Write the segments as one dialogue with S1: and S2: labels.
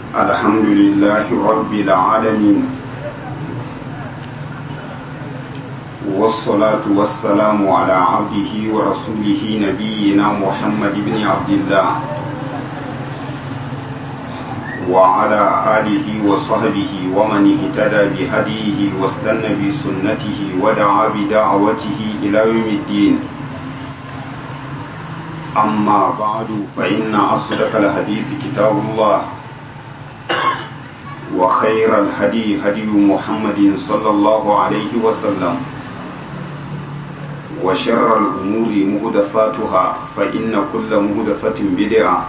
S1: الحمد لله رب العالمين والصلاة والسلام على عبده ورسوله نبينا محمد بن عبد الله وعلى آله وصحبه ومن اهتدى بهديه واستنى بسنته ودعا بدعوته إلى يوم الدين أما بعد فإن أصدق الحديث كتاب الله وخير الهدي هدي محمد صلى الله عليه وسلم وشر الأمور مهدفاتها فإن كل مهدفة بدعة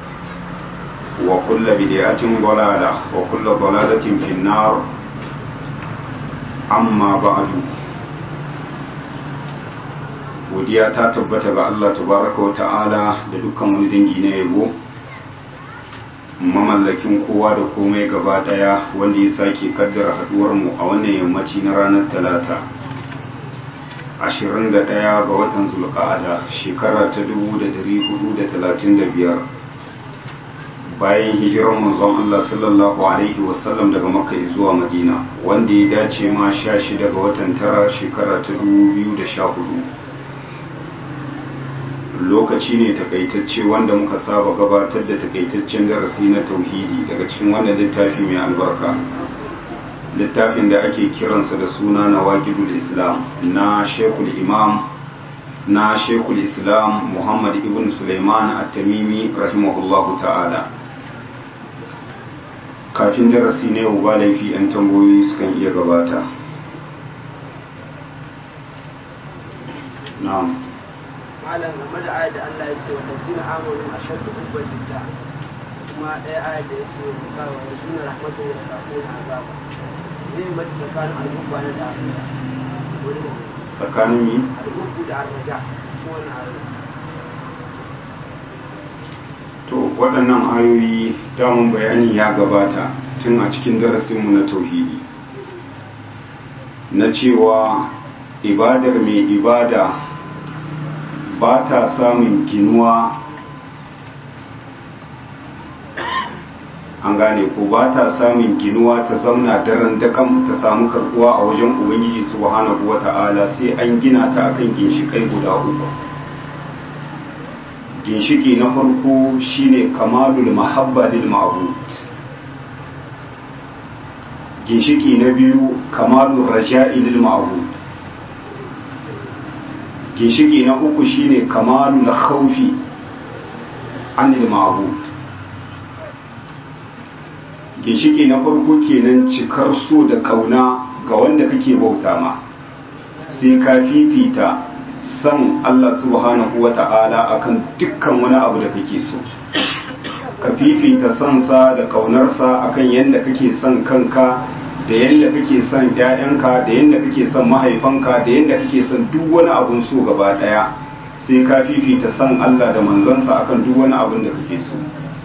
S1: وكل بدعة ضلالة وكل ضلالة في النار أما بعد godiya ta tabbata ga Allah tabaraka wa ta'ala da dukkan wani dangi na yabo mamallakin kowa da komai gaba daya wanda ya sake kaddara haduwar mu a wannan yammaci na ranar talata 21 ga watan zulqa'ada shekara ta 1435 bayan hijirar manzon Allah sallallahu alaihi wasallam daga makka zuwa madina wanda ya dace ma 16 ga watan tara shekara ta 2014 lokaci ne takaitacce wanda muka saba gabatar da takaitaccen darasi na tauhidi daga cikin wannan littafi mai albarka littafin da ake kiransa da suna na waqidul islam na shekul imam na shekul islam muhammad ibn suleiman at-tamimi rahimahullahu ta'ala kafin darasi ne yau ba laifi 'yan tambayoyi sukan iya gabata na'am
S2: malam game da ayat da Allah ya ce wa lazina amanu ashaddu hubban lillah kuma ɗaya ayat da ya ce wa kawo wa suna rahmatu wa sakuna azaba ne mai tsakanin al'ubba na da
S1: tsakanin yi
S2: al'ubbu da arraja cikin wannan ayat
S1: to waɗannan ayoyi damun bayani ya gabata tun a cikin darasinmu na tauhidi na cewa ibadar mai ibada ba ta samun ginuwa an gane ko ba ta samun ginuwa ta zauna daren dakan ta samu karbuwa a wajen ubangiji subhanahu wata'ala sai an gina ta akan ginshikai guda uku ginshiki na farko shine kamalul mahabba lil ma'bud ginshiki na biyu kamalul raja'i lil ma'bud ginshiki na uku shine kamalul khawfi anil ma'bud ginshiki na farko kenan cikar so da kauna ga wanda kake bauta ma sai ka fifita san Allah subhanahu wa ta'ala akan dukkan wani abu da kake so ka fifita sansa da kaunarsa akan yadda kake son kanka da yadda kake son ‘ya'yanka da yadda kake son mahaifanka da yadda kake son duk wani abun so gaba ɗaya sai ka fifita son Allah da manzansa akan duk wani abun da kake so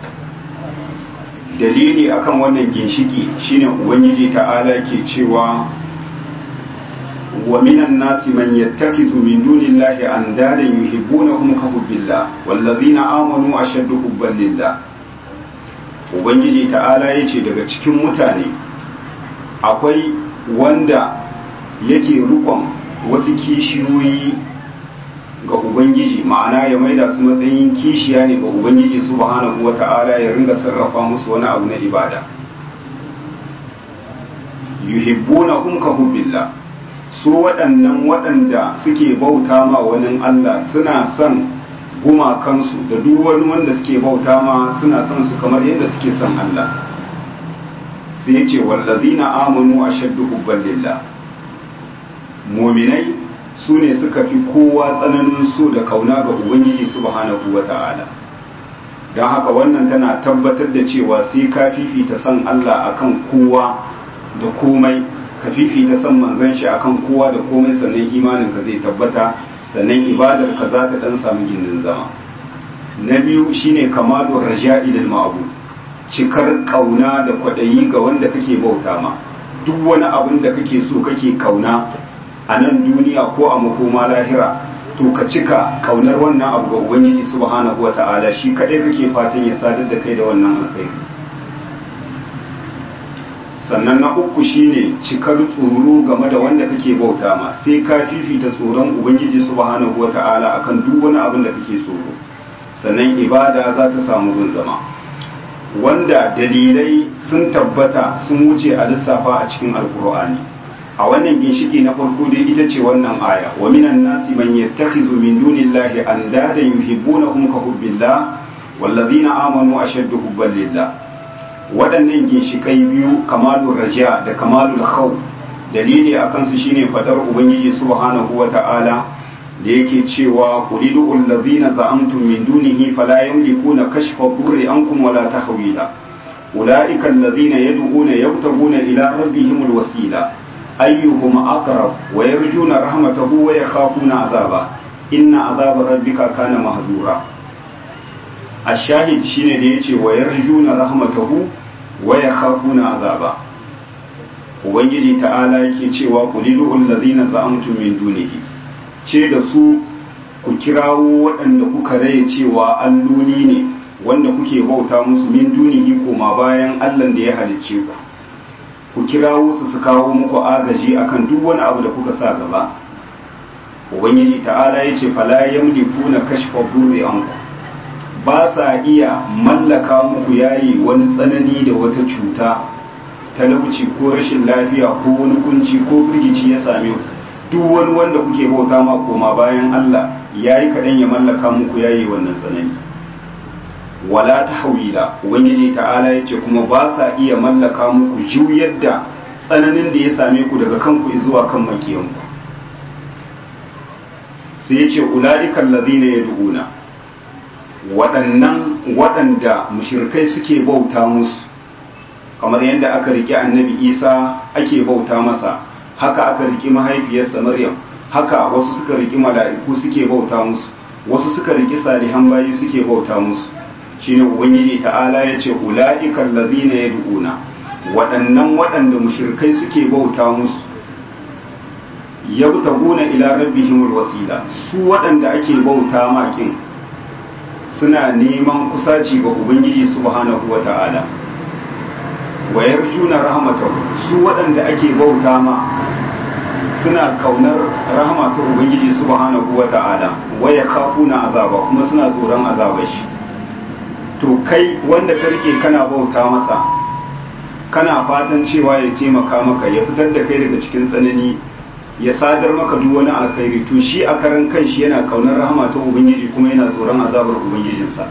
S1: dalili akan wannan ginshiki shine ubangiji ta'ala ke cewa wa minan nasi man yattakhidhu min dunillahi andadan yuhibbunahum ka hubbillah wallazina amanu ashaddu hubban lillah ubangiji ta'ala yace daga cikin mutane akwai wanda yake rukon wasu kishiyoyi ga ubangiji ma'ana ya maida su matsayin kishiya ne ga ubangiji subhanahu wata'ala ya ringa sarrafa musu wani abu na ibada yuhibbuna hum ka hubbillah su waɗannan waɗanda suke bauta ma wani Allah suna son gumakansu da duk wani wanda suke bauta ma suna son su kamar yadda suke son Allah sai ya ce wallazina amanu ashaddu hubban lillah mu'minai su ne suka fi kowa tsananin so da kauna ga ubangiji subhanahu wata'ala don haka wannan tana tabbatar da cewa sai ka fifita son Allah akan kowa da komai ka fifita son manzon shi akan kowa da komai sannan imanin ka zai tabbata sannan ibadar ka za ta dan samu gindin zama na biyu shine kamalu raja'i lil ma'bud cikar kauna da kwaɗayi ga wanda kake bauta ma duk wani abin da kake so kake kauna a nan duniya ko a makoma lahira to ka cika kaunar wannan abu ga ubangiji subhanahu wata'ala shi kadai kake fatan ya sadar da kai da wannan alkhairi sannan na uku shine cikar tsoro game da wanda kake bauta ma sai ka fifita tsoron ubangiji subhanahu wata'ala akan duk wani abin da kake tsoro sannan ibada za ta samu gun zama wanda dalilai sun tabbata sun wuce a lissafa a cikin alkur'ani a wannan ginshiki na farko dai ita ce wannan aya wa minan nasi man yattakhizu min dunillahi andadan yuhibbunahum ka hubbillah wallazina amanu ashaddu hubban lillah waɗannan ginshikai biyu kamalul raja da kamalul khawf dalili akan su shine fadar ubangiji subhanahu wata'ala da yake cewa qulidu allazina za'amtum min dunihi fala yamlikuna kashfa dhurri ankum wala tahwila ulaika allazina yad'una yabtaguna ila rabbihimul wasila ayyuhum aqrab wa yarjuna rahmatahu wa yakhafuna azaba inna azaba rabbika kana mahzura ashahid shine da yace wa yarjuna rahmatahu wa yakhafuna azaba ubangiji ta'ala yake cewa qulidu allazina za'amtum min dunihi ce da su ku kirawo waɗanda kuka raye cewa alloli ne wanda kuke bauta musu min dunihi koma bayan allan da ya halicce ku ku kirawo su su kawo muku agaji akan duk wani abu da kuka sa gaba ubangiji ta'ala ya ce fala yamliku na kashfa burri anku ba sa iya mallaka muku yayi wani tsanani da wata cuta talauci ko rashin lafiya ko wani kunci ko firgici ya same ku duk wani wanda kuke bauta ma koma bayan Allah yayi kaɗan ya mallaka muku yayi wannan tsanani wala ta hawila ubangiji ta'ala ya ce kuma ba sa iya mallaka muku juyar da tsananin da ya same ku daga kanku zuwa kan makiyanku sai ya ce ula'ikan lazina ya du'una waɗannan waɗanda mushirkai suke bauta musu kamar yadda aka riƙe annabi isa ake bauta masa haka aka riƙi mahaifiyarsa maryam haka wasu suka riƙi mala'iku suke bauta musu wasu suka riƙi salihan bayi suke bauta musu shine ubangiji ta'ala ya ce ula'ikan lazina ya du'una waɗannan waɗanda mushirkai suke bauta musu yabtaguna ila rabbihimul wasila su waɗanda ake bauta makin suna neman kusaci ga ubangiji subhanahu wata'ala wa yarjuna rahmatahu su waɗanda ake bauta ma suna kaunar rahama ta ubangiji subhanahu wata'ala wa yakhafuna azaba kuma suna tsoron azabar shi to kai wanda ka rike kana bauta masa kana fatan cewa ya taimaka maka ya fitar da kai daga cikin tsanani ya sadar maka duk wani alkhairi to shi a karan kanshi yana kaunar rahama ta ubangiji kuma yana tsoron azabar ubangijinsa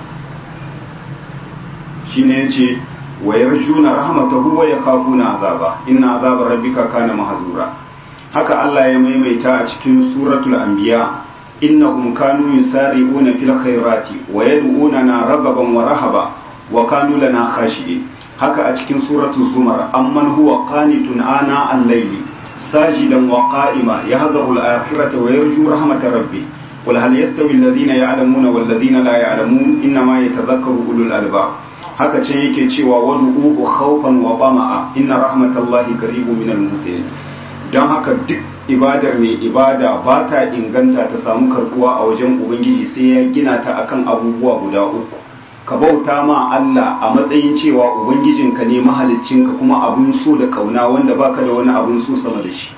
S1: shine yace wa yarjuna rahmatahu wa yakhafuna azaba inna azaba rabbika kana mahzura haka Allah ya maimaita a cikin suratul anbiya innahum kanu yusari'una fil khairati wa yad'unana ragaban wa rahaba wa kanu lana khashi'in haka a cikin suratul zumar amman huwa qanitun ana al-layli sajidan wa qa'ima yahdharu al-akhirata wa yarju rahmata rabbih قل هل يستوي الذين يعلمون والذين لا يعلمون إنما يتذكر أولو الألباب haka can yake cewa wani ubu khawfan wa tama'a inna rahmatallahi qaribu minal muhsinin don haka duk ibadar mai ibada ba ta inganta ta samu karbuwa a wajen ubangiji sai ya gina ta akan abubuwa guda uku ka bauta ma Allah a matsayin cewa ubangijinka ne mahaliccinka kuma abun so da kauna wanda baka da wani abun so sama da shi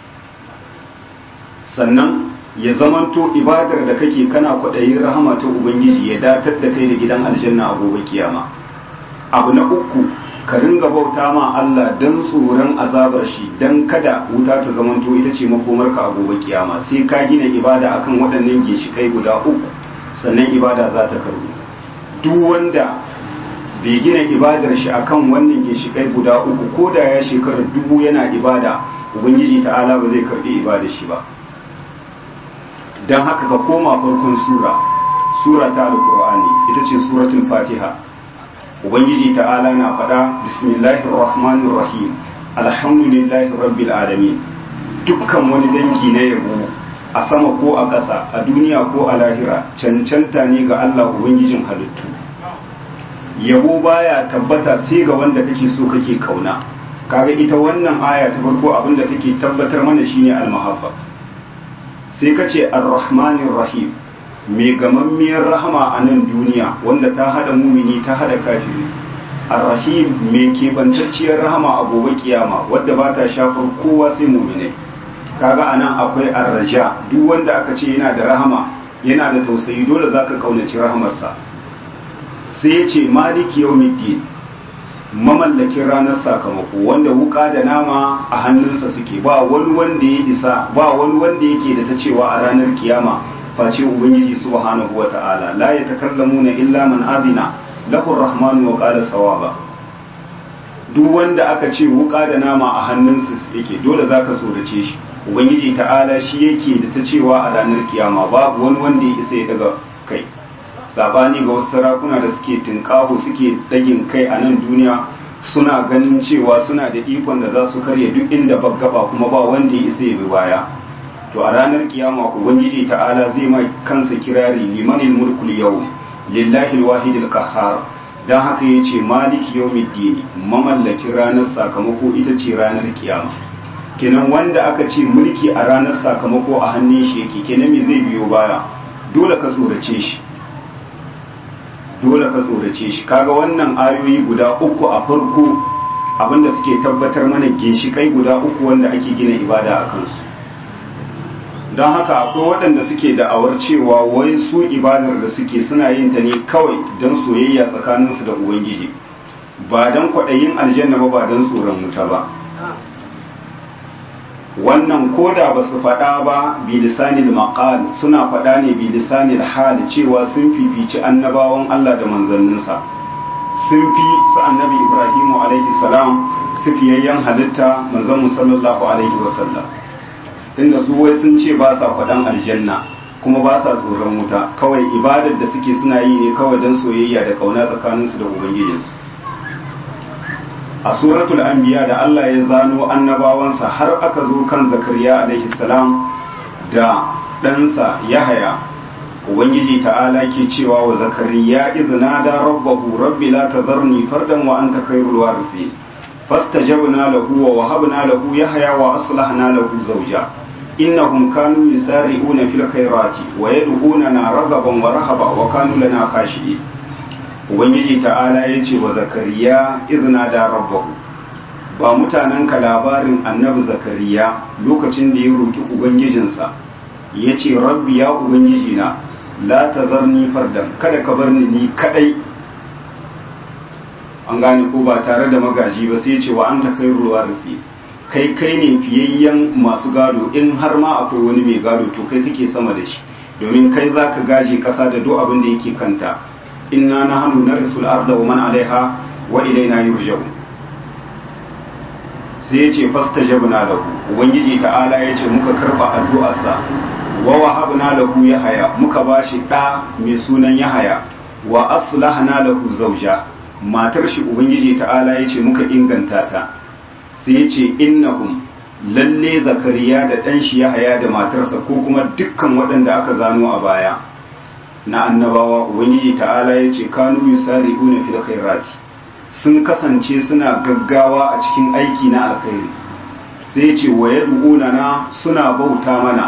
S1: sannan ya zamanto ibadar da kake kana kwaɗayin rahama ta ubangiji ya datar da kai da gidan aljanna a gobe kiyama abu na uku ka ringa bauta ma Allah don tsoron azabar shi don kada wuta ta zamanto ita ce makomarka a gobe kiyama sai ka gina ibada akan waɗannan ginshikai guda uku sannan ibada za ta karbu duk wanda bai gina ibadar shi akan wannan ginshikai guda uku ko da ya shekarar dubu yana ibada ubangiji ta'ala ba zai karbi ibadar shi ba don haka ka koma farkon sura sura ta alkur'ani ita ce suratul fatiha ubangiji ta'ala na faɗa bismillahir rahmanir rahim alhamdulillahi rabbil alamin dukkan wani dangi na yabo a sama ko a ƙasa a duniya ko a lahira cancanta ne ga Allah ubangijin halittu yabo baya tabbata sai ga wanda kake so kake kauna kaga ita wannan aya ta farko abinda take tabbatar mana shine almahabba sai kace arrahmanir rahim mai gamammiyar rahama a nan duniya wanda ta hada mumini ta hada kafiri ar-rahim mai kebantacciyar rahama a gobe kiyama wadda ba ta shafar kowa sai mu'minai kaga anan akwai ar-raja duk wanda aka ce yana da rahama yana da tausayi dole zaka kaunaci rahamarsa sai ya ce maliki yawmiddin mamallakin ranar sakamako wanda wuka da nama a hannunsa suke ba wani wanda ya isa ba wani wanda yake da ta cewa a ranar kiyama face ubangiji subhanahu wata'ala la yatakallamuna illa man azina lahu rahmanu wa qala sawaba duk wanda aka ce wuka da nama a hannunsa yake dole zaka tsorace shi ubangiji ta'ala shi yake da ta cewa a ranar kiyama babu wani wanda ya isa ya daga kai sabani ga wasu sarakuna da suke tinkaho suke dagin kai a nan duniya suna ganin cewa suna da ikon da za su karya duk inda baggaba kuma ba wanda ya isa ya bi baya to a ranar kiyama ubangiji ta'ala zai mai kansa kirari limanil mulkul yau lillahi alwahidil qahhar dan haka yace maliki yawmiddin mamallakin ranar sakamako ita ce ranar kiyama kenan wanda aka ce mulki a ranar sakamako a hannun shi yake kenan me zai biyo baya dole ka tsorace shi dole ka tsorace shi kaga wannan ayoyi guda uku a farko abinda suke tabbatar mana ginshikai guda uku wanda ake gina ibada a kansu don haka akwai waɗanda suke da'awar cewa wai su ibadar da suke suna yin ta ne kawai don soyayya tsakaninsu da ubangiji ba don kwaɗayin aljanna ba ba don tsoron wuta ba wannan koda ba su faɗa ba bilisanil maqal suna faɗa ne bilisanil hal cewa sun fifici annabawan Allah da manzanninsa sun fi su annabi Ibrahimu alaihi salam su fiyayyen halitta manzon sallallahu alaihi wasallam tunda su wai sun ce ba sa faɗan aljanna kuma ba sa tsoron wuta kawai ibadar da suke suna yi ne kawai don soyayya da kauna tsakaninsu da ubangijinsu a suratul anbiya da Allah ya zano annabawansa har aka zo kan zakariya alaihi salam da ɗansa yahaya ubangiji ta'ala ke cewa wa zakariya izna da rabbahu rabbi la tadharni fardan wa anta khairul warithin fastajabna lahu wa wahabna lahu yahya wa aslahna lahu zawja innahum kanu yusari'una fil khairati wa yad'unana ragaban wa rahaba wa kanu lana khashi'in ubangiji ta'ala ya ce wa zakariya izina da rabbahu ba mutanen ka labarin annabi zakariya lokacin da ya roki ubangijinsa ya ce rabbi ya ubangiji na la tazarni fardan kada ka bar ni ni kadai an gane ko ba tare da magaji ba sai ya ce wa anta khairul warisi kai kai ne fiyayyen masu gado in har ma akwai wani mai gado to kai kake sama da shi domin kai zaka gaje kasa da duk abin da yake kanta inna nahnu narisul arda wa man alaiha wa ilaina yurja'un sai yace fastajabna lahu ubangiji ta'ala yace muka karba addu'arsa wa wahabna lahu yahaya muka bashi da mai sunan yahaya wa aslahna lahu zawja matar shi ubangiji ta'ala yace muka inganta ta sai yace innahum lalle zakariya da dan shi yahaya da matarsa ko kuma dukkan waɗanda aka zano a baya na annabawa ubangiji ta'ala ya ce kanu yusari'una fil khairati sun kasance suna gaggawa a cikin aiki na alkhairi sai ce wa yad'una na suna bauta mana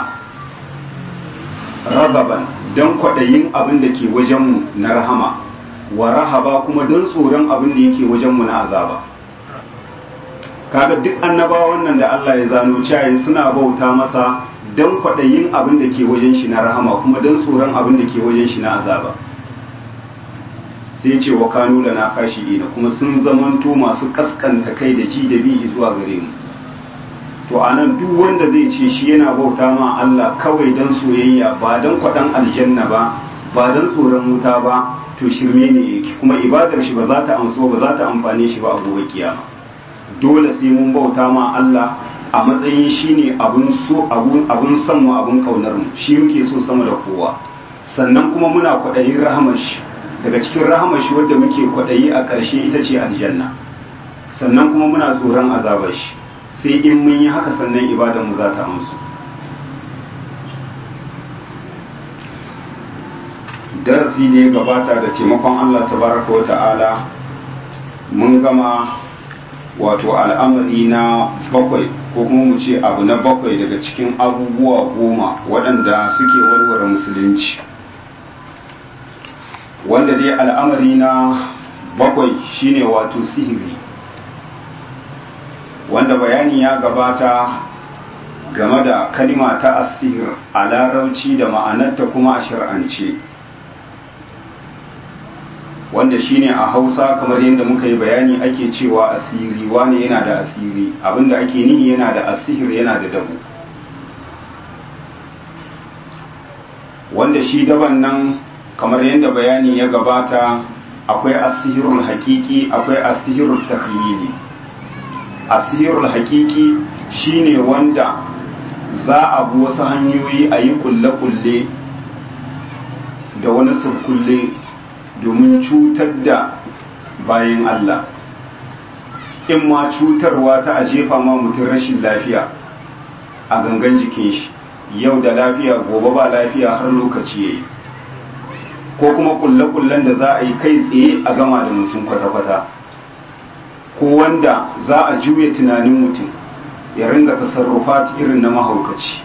S1: ragaban dan kwaɗayin abin da ke wajenmu na rahama wa rahaba kuma don tsoron abin da yake wajenmu na azaba kaga duk annabawan nan da Allah ya zano cewa suna bauta masa don kwaɗayin abin da ke wajen shi na rahama kuma don tsoron abin da ke wajen shi na azaba sai ce wa kanu da na kashi ina kuma sun zamanto masu kaskanta kai da ji da bi zuwa gare mu to a nan duk wanda zai ce shi yana bauta ma Allah kawai don soyayya ba don kwaɗan aljanna ba ba don tsoron wuta ba to shirme ne yake kuma ibadar shi ba za ta amsu ba za ta amfane shi ba a gobe kiyama dole sai mun bauta ma Allah a matsayin shi ne abun son mu abun kaunar mu shi muke so sama da kowa sannan kuma muna kwaɗayin rahamar shi daga cikin rahamar shi wadda muke kwaɗayi a ƙarshe ita ce aljanna sannan kuma muna tsoron azabar shi sai in mun yi haka sannan ibadar mu za ta amsu darasi da ya gabata da taimakon Allah tabaraka wa ta'ala mun gama wato al'amari na bakwai ko kuma mu ce abu na bakwai daga cikin abubuwa goma waɗanda suke warware musulunci wanda dai al'amari na bakwai shine wato sihiri wanda bayani ya gabata game da kalima ta asihir a larauci da ma'anarta kuma a shir'ance wanda shine a hausa kamar yadda muka yi bayani ake cewa asiri wane yana da asiri abinda ake nihi yana da asihir yana da dabu wanda shi daban nan kamar yadda bayani ya gabata akwai asihirul hakiki akwai asihirul takhyili asihirul hakiki shine wanda za a bi wasu hanyoyi a yi kulle-kulle da wani surkulle domin cutar da bayan Allah in ma cutarwa ta a jefa ma mutum rashin lafiya a gangan jikin shi yau da lafiya gobe ba lafiya har lokaci yayi ko kuma kulle-kullen da za a yi kai tsaye a gama da mutum kwata-kwata ko wanda za a juya tunanin mutum ya ringa tasarrufat irin na mahaukaci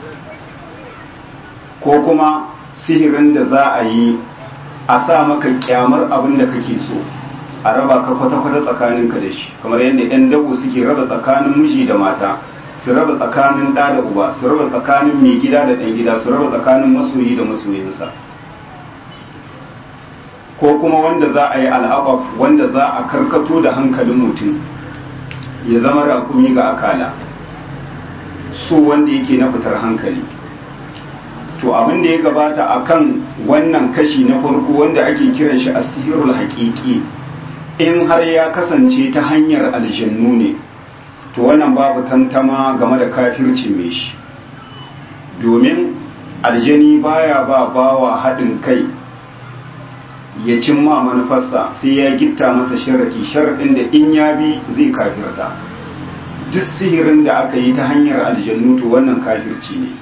S1: ko kuma sihirin da za a yi a sa maka kyamar abin da kake so a raba ka kwata-kwata tsakaninka da shi kamar yadda 'yan dabo suke raba tsakanin miji da mata su raba tsakanin ɗa da uba su raba tsakanin mai gida da ɗan gida su raba tsakanin masoyi da masoyinsa ko kuma wanda za a yi al'abaf wanda za a karkato da hankalin mutum ya zama raƙumi ga akala so wanda yake na fitar hankali to abin da ya gabata akan wannan kashi na farko wanda ake kiran shi asihirul haƙiƙi in har ya kasance ta hanyar aljannu ne to wannan babu tantama game da kafirci mai shi domin aljani baya ba bawa haɗin kai ya cimma manufarsa sai ya gitta masa sharaɗi sharaɗin da in ya bi zai kafirta duk sihirin da aka yi ta hanyar aljannu to wannan kafirci ne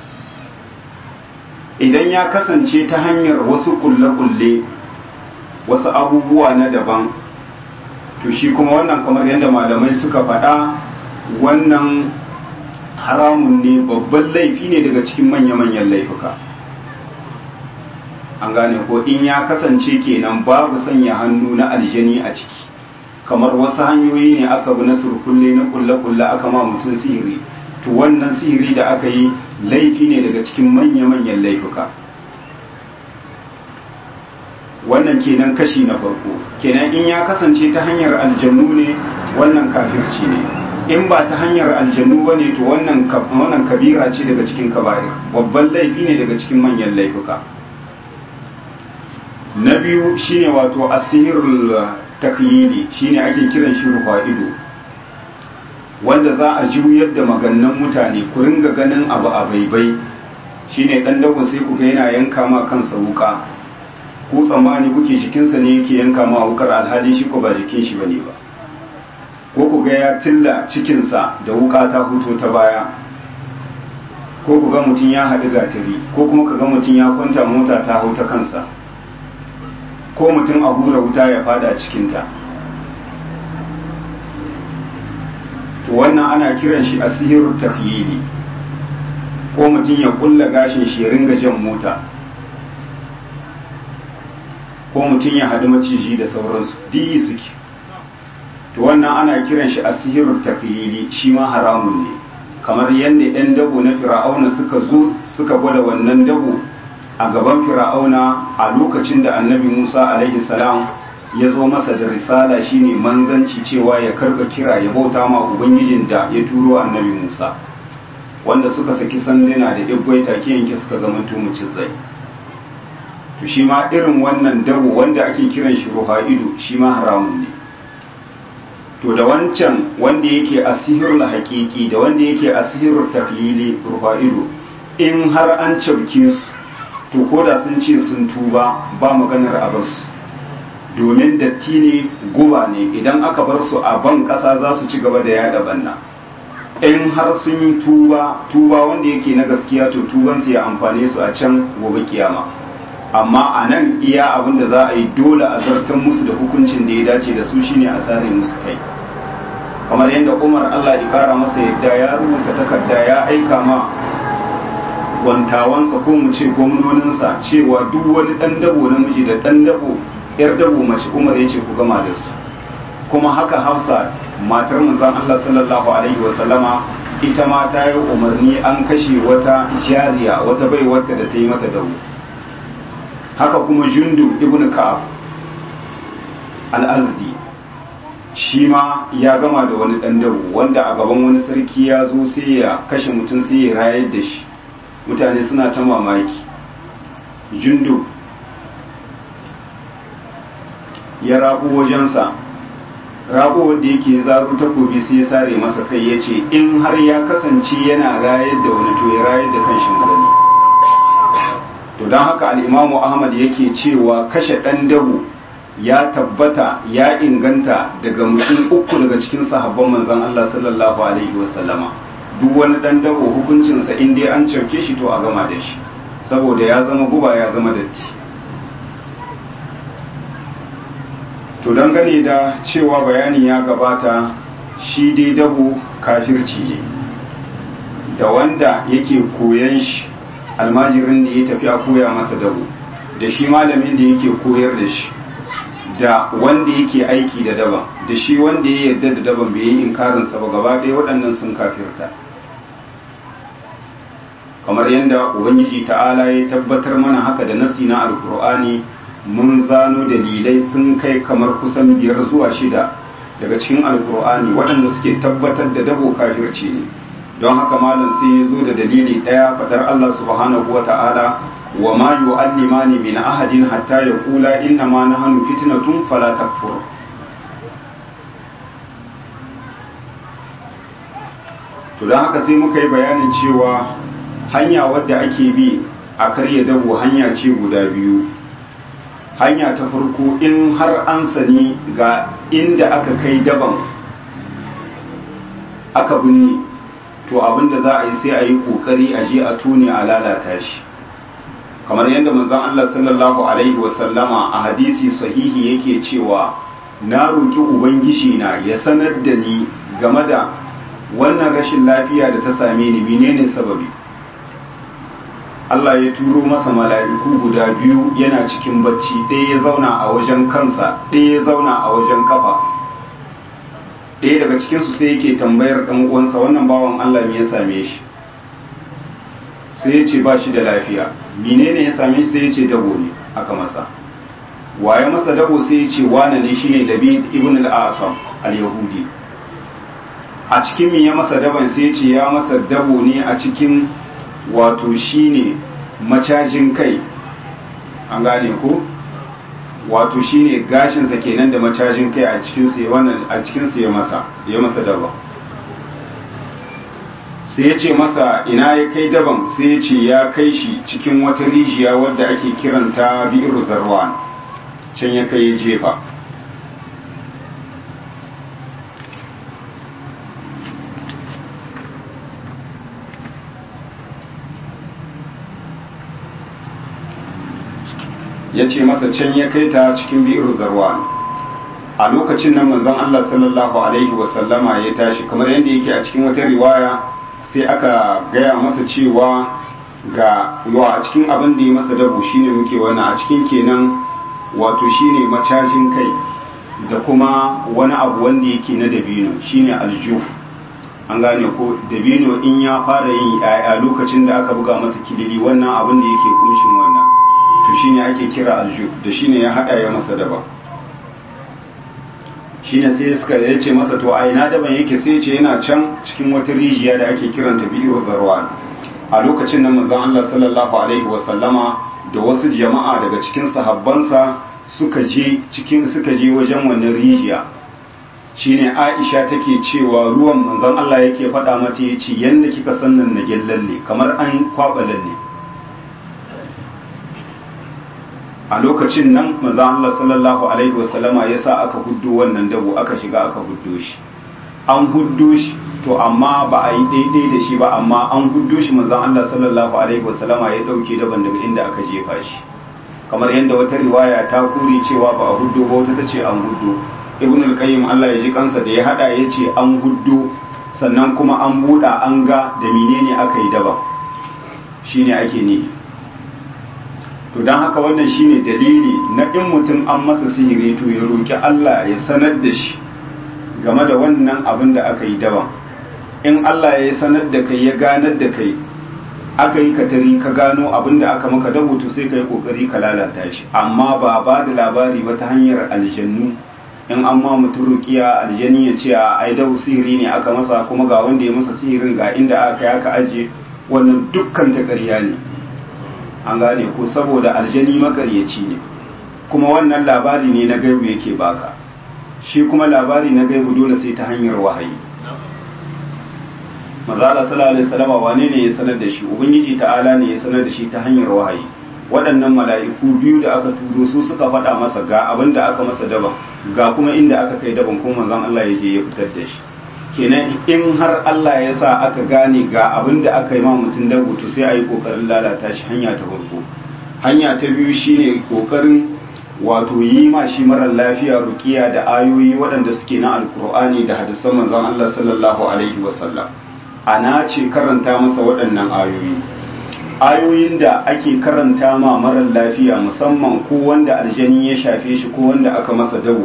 S1: idan ya kasance ta hanyar wasu kulle-kulle wasu abubuwa na daban to shi kuma wannan kamar yadda malamai suka faɗa wannan haramun ne babban laifi ne daga cikin manya-manyan laifuka an gane ko in ya kasance kenan babu sanya hannu na aljani a ciki kamar wasu hanyoyi ne aka bi na surkulle na kulle-kulle aka ma mutum sihiri to wannan sihiri da aka yi laifi ne daga cikin manya-manyan laifuka wannan kenan kashi na farko kenan in ya kasance ta hanyar aljannu ne wannan kafirci ne in ba ta hanyar aljannu ba ne to wannan kabira ce daga cikin kaba'ir babban laifi ne daga cikin manyan laifuka na biyu shine wato asirul takyidi shine ake kiran shi rufa ido wanda za a juyar da magannan mutane ku ringa ganin abu a baibai shine dan dago sai ku ga yana yanka ma kansa wuka ku tsammani kuke jikinsa ne yake yanka ma wukar alhali shi ko ba jikin shi bane ba ko ku ga ya tilla cikinsa da wuka ta huto ta baya ko ku ga mutum ya haɗu gatari ko kuma ka ga mutum ya kwanta mota ta hau ta kansa ko mutum a hura wuta ya fada cikinta to wannan ana kiran shi asihirul takhyili ko mutum ya kulla gashin shi ya ringa jan mota ko mutum ya haɗu maciji da sauransu diyi suke to wannan ana kiran shi asihirul takhyili shi ma haramun ne kamar yadda 'yan dabo na fir'auna suka zo suka gwada wannan dabo a gaban fir'auna a lokacin da annabi musa alaihi salam ya zo masa da risala shine manzanci cewa ya karba kira ya bauta ma ubangijin da ya turo annabi musa wanda suka saki sanduna da igwai take yanke suka zama tumucin zai to shi ma irin wannan dabo wanda ake kiran shi ruha'idu shi ma haramun ne to da wancan wanda yake asihirul haqiqi da wanda yake asihirul taklili ruha'idu in har an cabke su to koda sun ce sun tuba ba maganar a basu domin datti ne guba ne idan aka bar su a ban kasa za su ci gaba da yada banna in har sun yi tuba tuba wanda yake na gaskiya to tuban su ya amfane su a can gobe kiyama amma a nan iya abin da za a yi dole a zartar musu da hukuncin da ya dace da su shine a sare musu kai kamar yadda umar allah ya kara masa yadda ya rubuta takarda ya aika ma wantawansa ko mu ce gwamnoninsa cewa duk wani ɗan dabo namiji da ɗan dabo yar dabo mace umar ya ce ku gama da su kuma haka hafsa matar manzon Allah sallallahu alaihi wasallama ita ma ta yi umarni an kashe wata jariya wata bai wata da ta yi mata dawo haka kuma jundu ibn ka'ab al-azdi shi ma ya gama da wani dan dawo wanda a gaban wani sarki ya zo sai ya kashe mutum sai ya rayar da shi mutane suna ta mamaki jundu ya rabu wajensa rago wanda yake zaro takobi sai ya sare masa kai ya ce in har ya kasance yana rayar da wani to ya rayar da kan shi gani to don haka al'imamu ahmad yake cewa kashe ɗan dabo ya tabbata ya inganta daga mutum uku daga cikin sahabban manzon Allah sallallahu alaihi wasallama duk wani ɗan dabo hukuncinsa in dai an cauke shi to a gama da shi saboda ya zama guba ya zama datti to dangane da cewa bayani ya gabata shi dai dabo kafirci ne da wanda yake koyan shi almajirin da ya tafi a koya masa dabo da shi malamin da yake koyar da shi da wanda yake aiki da daban da shi wanda ya yarda da daban bai yi inkarinsa ba gaba ɗaya waɗannan sun kafirta kamar yadda ubangiji ta'ala ya tabbatar mana haka da nasi na alkur'ani mun zano dalilai sun kai kamar kusan biyar zuwa shida daga cikin alkur'ani waɗanda suke tabbatar da dabo kafirci ne don haka malam sai ya zo da dalili ɗaya faɗar Allah subhanahu wa ta'ala wa ma yu'allimani min ahadin hatta yaqula inna ma nahnu fitnatun fala takfur to don haka sai muka yi bayanin cewa hanya wadda ake bi a karya dabo hanya ce guda biyu hanya ta farko in har an sani ga inda aka kai daban aka binne to abinda za a yi sai a yi kokari a je a tone a lalata shi kamar yadda manzon Allah sallallahu alaihi wasallama a hadisi sahihi yake cewa na roki ubangiji na ya sanar da ni game da wannan rashin lafiya da ta same ni menene sababi Allah ya turo masa mala'iku guda biyu yana cikin bacci ɗaya ya zauna a wajen kansa ɗaya ya zauna a wajen kafa ɗaya daga cikinsu sai yake tambayar ɗan uwansa wannan bawan Allah me ya same shi sai ya ce ba shi da lafiya menene ya same shi sai ya ce dabo ne aka masa waye masa dabo sai ya ce wane ne shine David ibn al-Asam al-Yahudi a cikin me ya masa daban sai ya ce ya masa dabo ne a cikin wato shine macajin kai an gane ko wato shine gashinsa kenan da macajin kai a cikin sa wannan a cikin sa ya masa ya masa daba sai ya ce masa ina ya kai daban sai ya ce ya kai shi cikin wata rijiya wadda ake kiranta bi'ir zarwan can ya kai ya jefa ya ce masa can ya kai ta cikin bi'ir zarwan a lokacin nan manzon Allah sallallahu alaihi wasallama ya tashi kamar yadda yake a cikin wata riwaya sai aka gaya masa cewa ga yawa a cikin abin da ya masa dabu shine muke wannan a cikin kenan wato shine macajin kai da kuma wani abu wanda yake na dabino shine aljuf an gane ko dabino in ya fara yin yaya lokacin da aka buga masa kilili wannan abin da yake kunshin wannan to shine ake kira aljuf da shine ya hada ya masa daba shine sai suka ya ce masa to a ina daban yake sai ce yana can cikin wata rijiya da ake kiranta biyu zarwan a lokacin nan manzon Allah sallallahu alaihi wa sallama da wasu jama'a daga cikin sahabbansa suka je cikin suka je wajen wannan rijiya shine Aisha take cewa ruwan manzon Allah yake faɗa mata yace yanda kika san nan na lalle kamar an kwaba lalle a lokacin nan manzo Allah sallallahu alaihi wasallama yasa aka huddo wannan dabo aka shiga aka huddo shi an huddo shi to amma ba a yi daidai da shi ba amma an huddo shi manzo Allah sallallahu alaihi wasallama ya dauke daban daga inda aka jefa shi kamar yadda wata riwaya ta kuri cewa ba a huddo ba wata tace an huddo ibn al-qayyim Allah ya ji kansa da ya hada yace an huddo sannan kuma an buda an ga da menene aka yi daban shine ake nihi to don haka wannan shine dalili na in mutum an masa sihiri to ya roki Allah ya sanar da shi game da wannan abin da aka yi daban in Allah ya sanar da kai ya ganar da kai aka yi katari ka gano abin da aka maka dabo to sai ka yi kokari ka lalata shi amma ba ba da labari ba ta hanyar aljannu in an ma mutum rukiya aljani ya ce a ai dabu sihiri ne aka masa kuma ga wanda ya masa sihirin ga inda aka yi aka ajiye wannan dukkan ta ƙarya ne an gane ko saboda aljani makaryaci ne kuma wannan labari ne na gaibu yake baka shi kuma labari na gaibu dole sai ta hanyar wahayi mazala sallallahu alaihi wasallam wane ne ya sanar da shi ubangiji ta'ala ne ya sanar da shi ta hanyar wahayi waɗannan mala'iku biyu da aka turo su suka faɗa masa ga abin da aka masa daban ga kuma inda aka kai daban kuma manzon Allah ya je ya fitar da shi kenan in har Allah ya sa aka gane ga abin da aka yi ma mutum dago to sai a yi kokarin lalata shi hanya ta farko hanya ta biyu shine kokarin wato yi ma shi marar lafiya rukiya da ayoyi waɗanda suke na alkur'ani da hadisan manzon Allah sallallahu alaihi wasallam ana ce karanta masa waɗannan ayoyi ayoyin da ake karanta ma marar lafiya musamman ko wanda aljani ya shafe shi ko wanda aka masa dago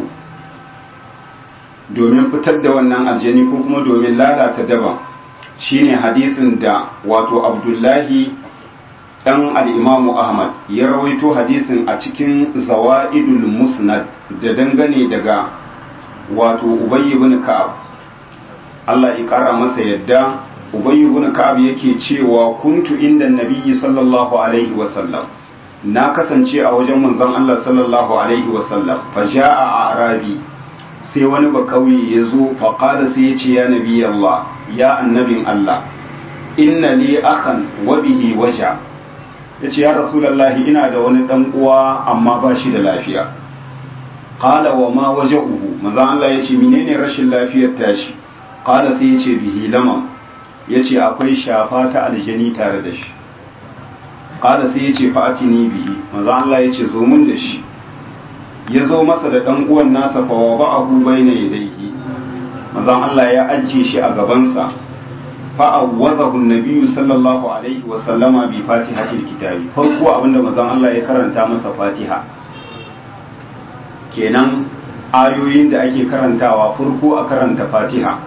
S1: domin fitar da wannan aljani ko kuma domin lalata daban shine hadisin da wato abdullahi dan al'imamu ahmad ya rawaito hadisin a cikin zawa'idul musnad da dangane daga wato ubayy ibn ka'ab Allah ya kara masa yadda ubayy ibn ka'ab yake cewa kuntu inda nabiyyi sallallahu alaihi wasallam na kasance a wajen manzon Allah sallallahu alaihi wasallam fa ja'a arabi sai wani ba kauye ya zo faƙada sai ya ce ya nabi Allah ya annabin Allah inna li akhan wa bihi waja ya ce ya rasulallahi ina da wani ɗan uwa amma ba shi da lafiya qala wa ma waja'uhu maza Allah ya ce menene rashin lafiyar tashi qala sai ya ce bihi lamam ya ce akwai shafa ta aljani tare da shi qala sai ya ce fa'atini bihi maza Allah ya ce zo mun da shi ya zo masa da ɗan uwan nasa fa wa ba'ahu bayna yadayhi manzon Allah ya ajiye shi a gabansa fa awwadahu an-nabiyyu sallallahu alaihi wa sallama bi fatihatil kitabi farko abinda manzon Allah ya karanta masa Fatiha kenan ayoyin da ake karantawa farko a karanta Fatiha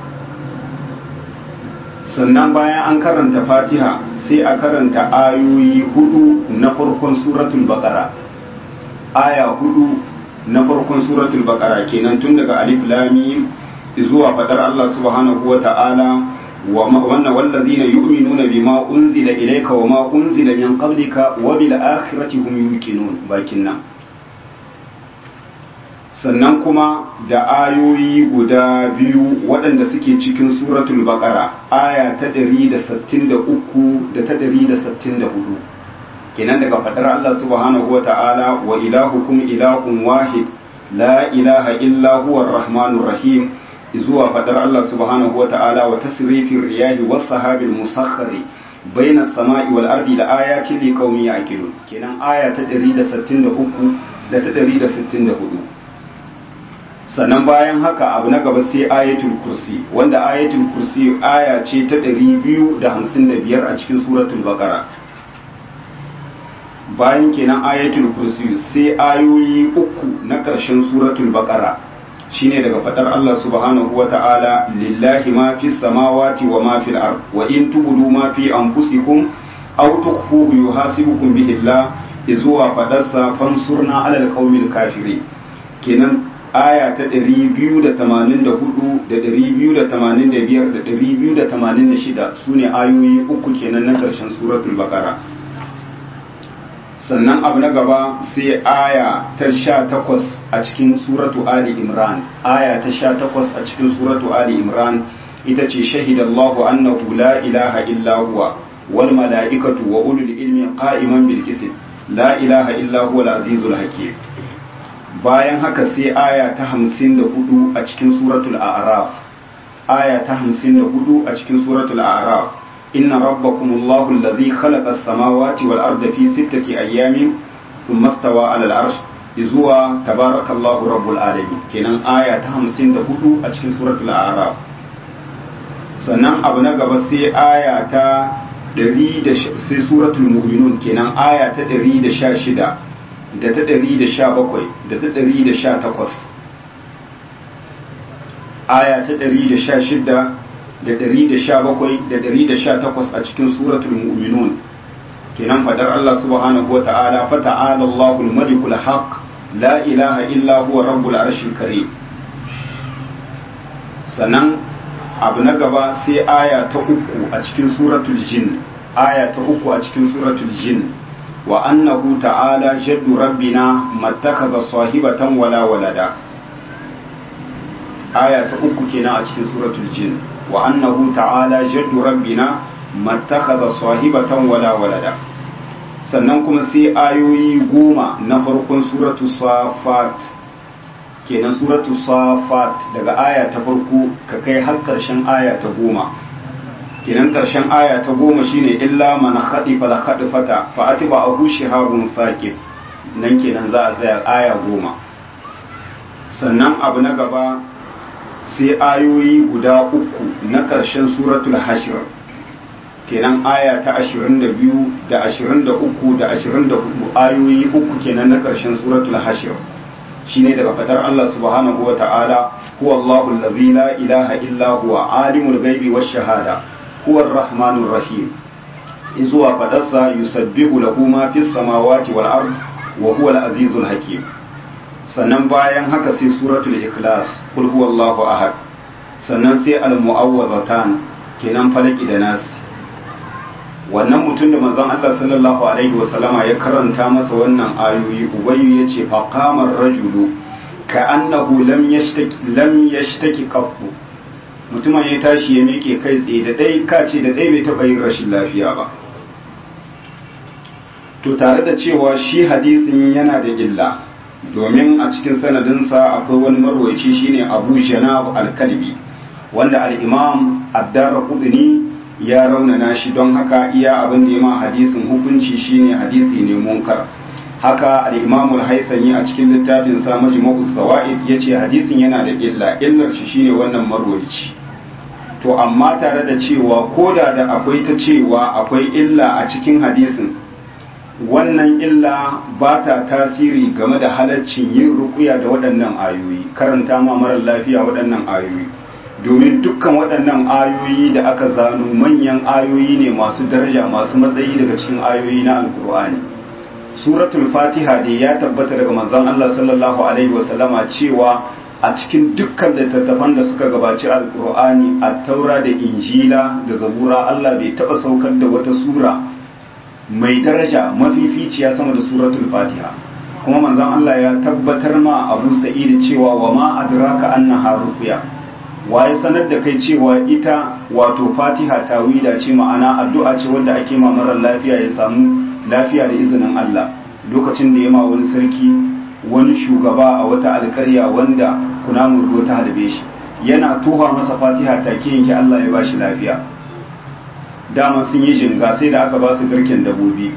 S1: sannan bayan an karanta Fatiha sai a karanta ayoyi hudu na farkon suratul baqara aya hudu na farkon suratul baqara kenan tun daga alif lam mim zuwa fadar Allah subhanahu wa ta'ala wa wannan wallazina yu'minuna bima unzila ilayka wa ma unzila min qablika wa bil akhirati hum yuqinun bakin nan sannan kuma da ayoyi guda biyu waɗanda suke cikin suratul baqara aya ta 163 da ta 164 kenan daga fadar Allah subhanahu wa ta'ala wa ilahukum ilahun wahid la ilaha illa huwa rahmanur rahim zuwa fadar Allah subhanahu wa ta'ala wa tasrifin riyahi was sahabil musakhkhari baina samai wal ardi la ayatin li qaumi yaqilun kenan aya ta 163 da ta 164 sannan bayan haka abu na gaba sai ayatul kursi wanda ayatul kursi aya ce ta 255 a cikin suratul baqara bayan kenan ayatul kursi sai ayoyi uku na ƙarshen suratul baqara shine daga fadar Allah subhanahu wa ta'ala lillahi ma fis samawati wa ma fil ard wa in tubudu ma fi anfusikum aw tukhfuhu yuhasibukum bihi Allah izuwa fadarsa fansurna alal qaumil kafirin kenan aya ta 284 da 285 da 286 sune ayoyi uku kenan na ƙarshen suratul baqara sannan abu na gaba sai aya ta sha takwas a cikin suratu Ali Imran aya ta sha takwas a cikin suratu Ali Imran ita ce shahidallahu annahu la ilaha illa huwa wal mala'ikatu wa ulul ilmi qa'iman bil qist la ilaha illa huwa al azizul hakim bayan haka sai aya ta hamsin da hudu a cikin suratul a'raf aya ta hamsin da hudu a cikin suratul a'raf إن ربكم الله الذي خلق السماوات والأرض في ستة أيام ثم استوى على العرش إزوا تبارك الله رب العالمين كنا آية همسين دهدو أتكين سورة الأعراف sannan abu na gaba sai aya ta sai suratul mu'minun kenan aya ta 116 da ta 117 da ta 118 aya ta 116 da 117 da 118 a cikin suratul mu'minun kenan fadar Allah subhanahu wa ta'ala fa ta'ala Allahul malikul haq la ilaha illa huwa rabbul arshil karim sannan abu na gaba sai aya ta uku a cikin suratul jin aya ta uku a cikin suratul jin wa annahu ta'ala jaddu rabbina mattakhadha sahibatan wala walada aya ta uku kenan a cikin suratul jin wa annahu ta'ala jaddu rabbina mattakhadha sahibatan wala walada sannan kuma sai ayoyi goma na farkon suratu safat kenan suratu safat daga aya ta farko ka kai har karshen aya ta goma kenan karshen aya ta goma shine illa man khadifa la khadifata fa atiba ahu shihabun saqib nan kenan za a tsaya aya goma sannan abu na gaba sai ayoyi guda uku na karshen suratul hashr kenan aya ta 22 da 23 da 24 ayoyi uku kenan na karshen suratul hashr shine daga fadar Allah subhanahu wa ta'ala huwa Allahu allazi la ilaha illa huwa alimul ghaibi wash shahada huwa ar-rahmanur rahim izuwa fadarsa yusabbihu lahu ma fis samawati wal ard wa huwa al-azizul hakim sannan bayan haka sai suratul ikhlas kul huwallahu ahad sannan sai al-mu'awwazatan kenan falaki da nasi wannan mutum da manzon Allah sallallahu alaihi wa sallama ya karanta masa wannan ayoyi ubayyu yace fa qama ar-rajulu ka annahu lam yashtaki lam yashtaki qattu mutumin ya tashi ya miƙe kai tsaye da dai kace da dai bai taɓa yin rashin lafiya ba to tare da cewa shi hadisin yana da illa domin a cikin sanadinsa akwai wani marwaci shine Abu Janab al-Kalbi wanda al-Imam ad-Darqutni ya raunana shi don haka iya abin da ya ma hadisin hukunci shine hadisi ne munkar haka al-Imam al-Haythami a cikin littafin sa Majmu'uz Zawaid yace hadisin yana da illa illar shi shine wannan marwaci to amma tare da cewa koda da akwai ta cewa akwai illa a cikin hadisin wannan illa ba ta tasiri game da halaccin yin rukuya da waɗannan ayoyi karanta ma marar lafiya waɗannan ayoyi domin dukkan waɗannan ayoyi da aka zano manyan ayoyi ne masu daraja masu matsayi daga cikin ayoyi na alkur'ani suratul fatiha dai ya tabbata daga manzon Allah sallallahu alaihi wasallama cewa a cikin dukkan littattafan da suka gabaci alkur'ani a taura da injila da zabura Allah bai taɓa saukar da wata sura mai daraja mafificiya sama da suratul fatiha kuma manzon Allah ya tabbatar ma Abu Sa'id cewa wa ma adraka annaha ruqya waye sanar da kai cewa ita wato fatiha tawida ce ma'ana addu'a ce wanda ake ma marar lafiya ya samu lafiya da izinin Allah lokacin da ya ma wani sarki wani shugaba a wata alƙarya wanda kunamun ruwa ta halbe shi yana tuha masa fatiha take yanke Allah ya bashi lafiya dama sun yi jinga sai da aka ba su garken dabobi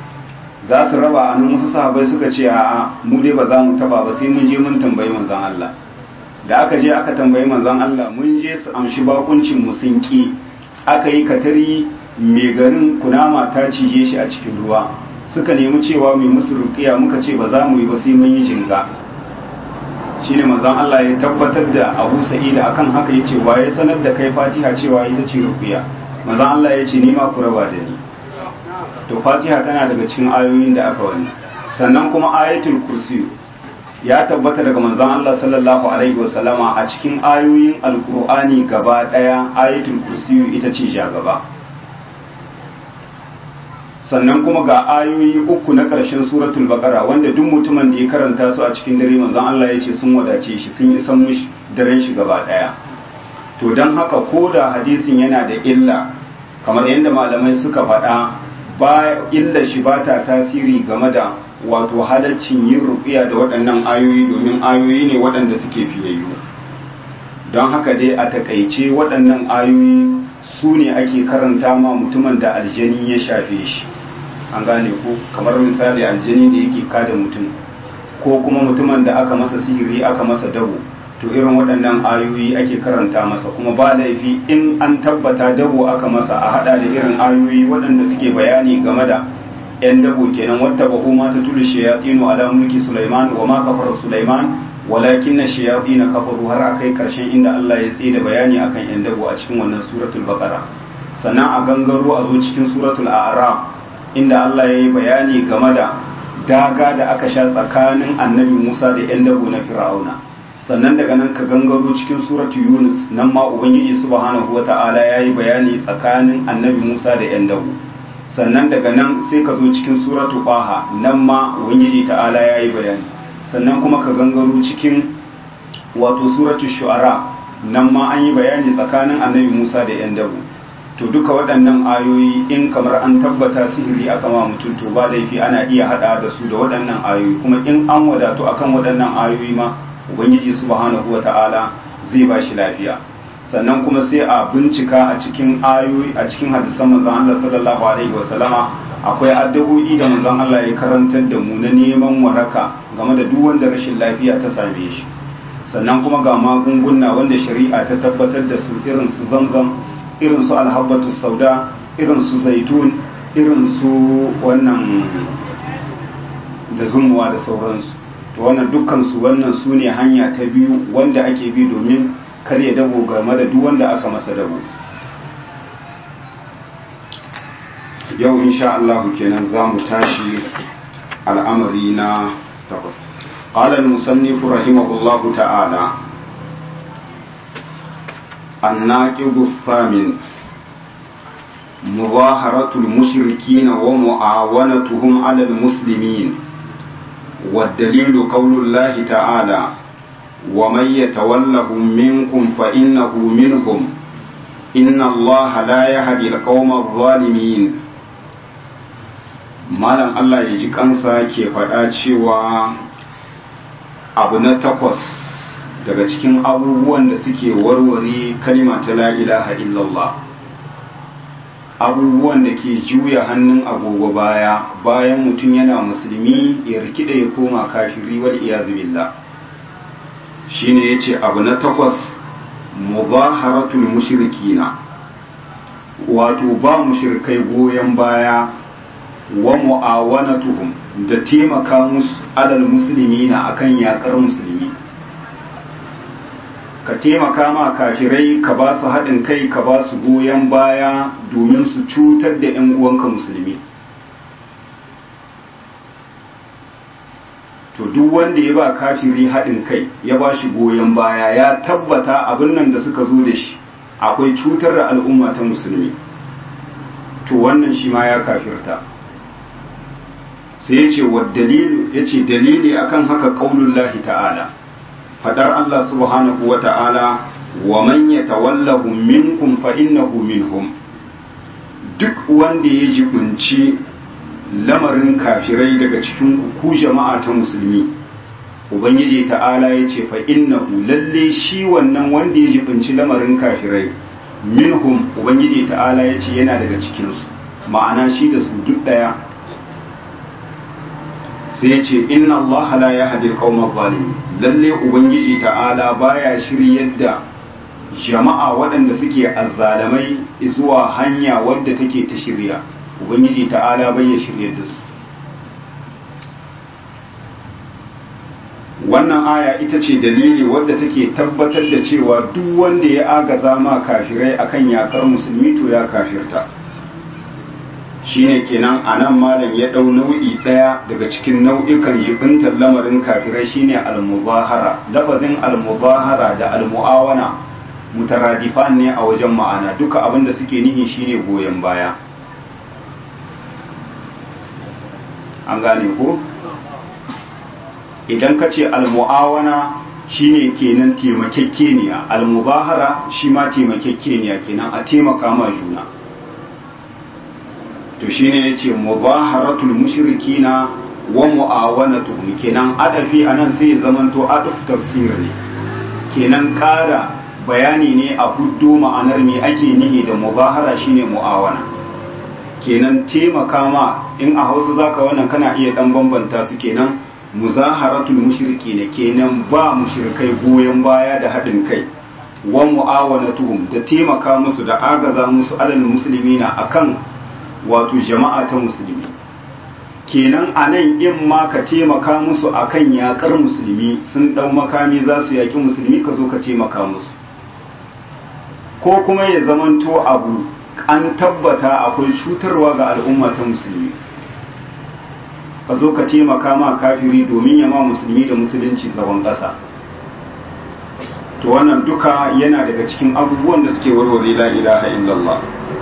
S1: za su raba a nan wasu sahabai suka ce a mu dai ba za mu taba ba sai mun je mun tambayi manzon Allah da aka je aka tambayi manzon Allah mun je su amshi bakuncin mu sun ki aka yi katari mai garin kunama ta cije shi a cikin ruwa suka nemi cewa mai musu ruqiya muka ce ba za mu yi ba sai mun yi jinga shine manzon Allah ya tabbatar da Abu Sa'id akan haka yace waye sanar da kai Fatiha cewa ita ce ruqiya manzon Allah ya ce ni ma ku raba da ni to fatiha tana daga cikin ayoyin da aka wani sannan kuma ayatul kursi ya tabbata daga manzon Allah sallallahu alaihi wasallama a cikin ayoyin alkur'ani gaba daya ayatul kursi ita ce ja gaba sannan kuma ga ayoyi uku na ƙarshen suratul baqara wanda duk mutumin da ya karanta su a cikin dare manzon Allah ya ce sun wadace shi sun isan mishi daren shi gaba daya to don haka ko da hadisin yana da illa kamar yadda malamai suka faɗa ba illa shi ba ta tasiri game da wato halaccin yin rufiya da waɗannan ayoyi domin ayoyi ne waɗanda suke fiyayyu don haka dai a takaice waɗannan ayoyi su ne ake karanta ma mutumin da aljani ya shafe shi an gane ko kamar misali aljani da yake kada mutum ko kuma mutumin da aka masa sihiri aka masa dabo to irin waɗannan ayoyi ake karanta masa kuma ba laifi in an tabbata dabo aka masa a hada da irin ayoyi waɗanda suke bayani game da yan dabo kenan wata ba ma ta tulu shayatinu ala mulki sulaiman wa ma kafara sulaiman walakin na shayatin kafaru har akai karshen inda Allah ya tsaye da bayani akan yan dabo a cikin wannan suratul baqara sannan a gangaro a zo cikin suratul a'raf inda Allah ya yi bayani game da daga da aka sha tsakanin annabi Musa da yan dabo na fir'auna sannan daga nan ka gangaro cikin suratu yunus nan ma ubangiji subhanahu wata'ala ya yi bayani tsakanin annabi musa da yan dawo sannan daga nan sai ka zo cikin suratu baha nan ma ubangiji ta'ala ya yi bayani sannan kuma ka gangaro cikin wato suratu shu'ara nan ma an yi bayani tsakanin annabi musa da yan dawo to duka waɗannan ayoyi in kamar an tabbata sihiri aka ma mutum to ba laifi ana iya haɗa da su da waɗannan ayoyi kuma in an wadatu akan waɗannan ayoyi ma ubangiji subhanahu wa ta'ala zai ba shi lafiya sannan kuma sai a bincika a cikin ayoyi a cikin hadisan manzon Allah sallallahu alaihi wa sallama akwai addu'o'i da manzon Allah ya karantar da mu na neman waraka game da duk wanda rashin lafiya ta same shi sannan kuma ga magunguna wanda shari'a ta tabbatar da su irin su zamzam irin su alhabbatu sauda irin su zaitun irin su wannan da zumuwa da sauransu to wannan dukkansu wannan su ne hanya ta biyu wanda ake bi domin karya dabo game da duk wanda aka masa dabo yau insha Allah kenan za mu tashi al'amari na takwas قال المصنف رحمه الله تعالى الناقض الثامن مظاهرة المشركين ومعاونتهم على المسلمين والدليل قول الله تعالى ومن يتولهم منكم فإنه منهم إن الله لا يهدي القوم الظالمين malam Allah ya ji kansa ke faɗa cewa abu na takwas daga cikin abubuwan da suke warware kalima ta la ilaha illallah abubuwan da ke juya hannun agogo baya bayan mutum yana musulmi ya rikida ya koma kafiri wal iyazu billah shine yace abu na takwas mubaharatul mushrikina wato ba mushrikai goyon baya wa mu'awanatuhum da taimaka musu alal muslimina akan yakar musulmi ka taimaka ma kafirai ka ba su haɗin kai ka ba su goyon baya domin su cutar da 'yan uwanka musulmi to duk wanda ya ba kafiri haɗin kai ya ba shi goyon baya ya tabbata abin nan da suka zo da shi akwai cutar da al'umma ta musulmi to wannan shi ma ya kafirta sai ya ce wa dalilu ya ce dalili akan haka ƙaunullahi ta'ala fadar Allah subhanahu wa ta'ala wa man yatawallahu minkum fa innahu minhum duk wanda ya jibunci lamarin kafirai daga cikin ku jama'a ta musulmi ubangiji ta'ala ya ce fa innahu lalle shi wannan wanda ya jibunci lamarin kafirai minhum ubangiji ta'ala ya ce yana daga cikinsu ma'ana shi da su duk daya sai ya ce inna Allah la yahdi al-qawma zalimin lalle ubangiji ta'ala baya shiryar da jama'a waɗanda suke azzalamai zuwa hanya wadda take ta shirya ubangiji ta'ala bai ya shiryar da su wannan aya ita ce dalili wadda take tabbatar da cewa duk wanda ya agaza ma kafirai akan yakar musulmi to ya kafirta shine kenan a nan malam ya ɗau nau'i ɗaya daga cikin nau'ikan jibintar lamarin kafirai shine al-mubahara lafazin al-mubahara da al-mu'awana mutaradifan ne a wajen ma'ana duka abin da suke nihi shine goyon baya an gane ko idan ka ce al-mu'awana shine kenan taimakekeniya al-mubahara shi ma taimakekeniya kenan a taimaka ma juna to shine yace mudaharatul mushrikina wa muawanatuhum kenan adafi anan sai ya zamanto adaf tafsir ne kenan kara bayani ne a huddo ma'anar me ake nihi da mudahara shine muawana kenan taimaka ma in a Hausa zaka wannan kana iya dan bambanta su kenan muzaharatul mushriki ne kenan ba mushrikai goyon baya da haɗin kai wa mu'awanatuhum da taimaka musu da agaza musu alal muslimina akan wato jama'a ta musulmi kenan a nan in ma ka taimaka musu akan yakar musulmi sun ɗau makami za su yaƙi musulmi ka zo ka taimaka musu ko kuma ya zamanto abu an tabbata akwai cutarwa ga al'umma ta musulmi ka zo ka taimaka ma kafiri domin ya ma musulmi da musulunci zagon ƙasa to wannan duka yana daga cikin abubuwan da suke warware la ilaha illallah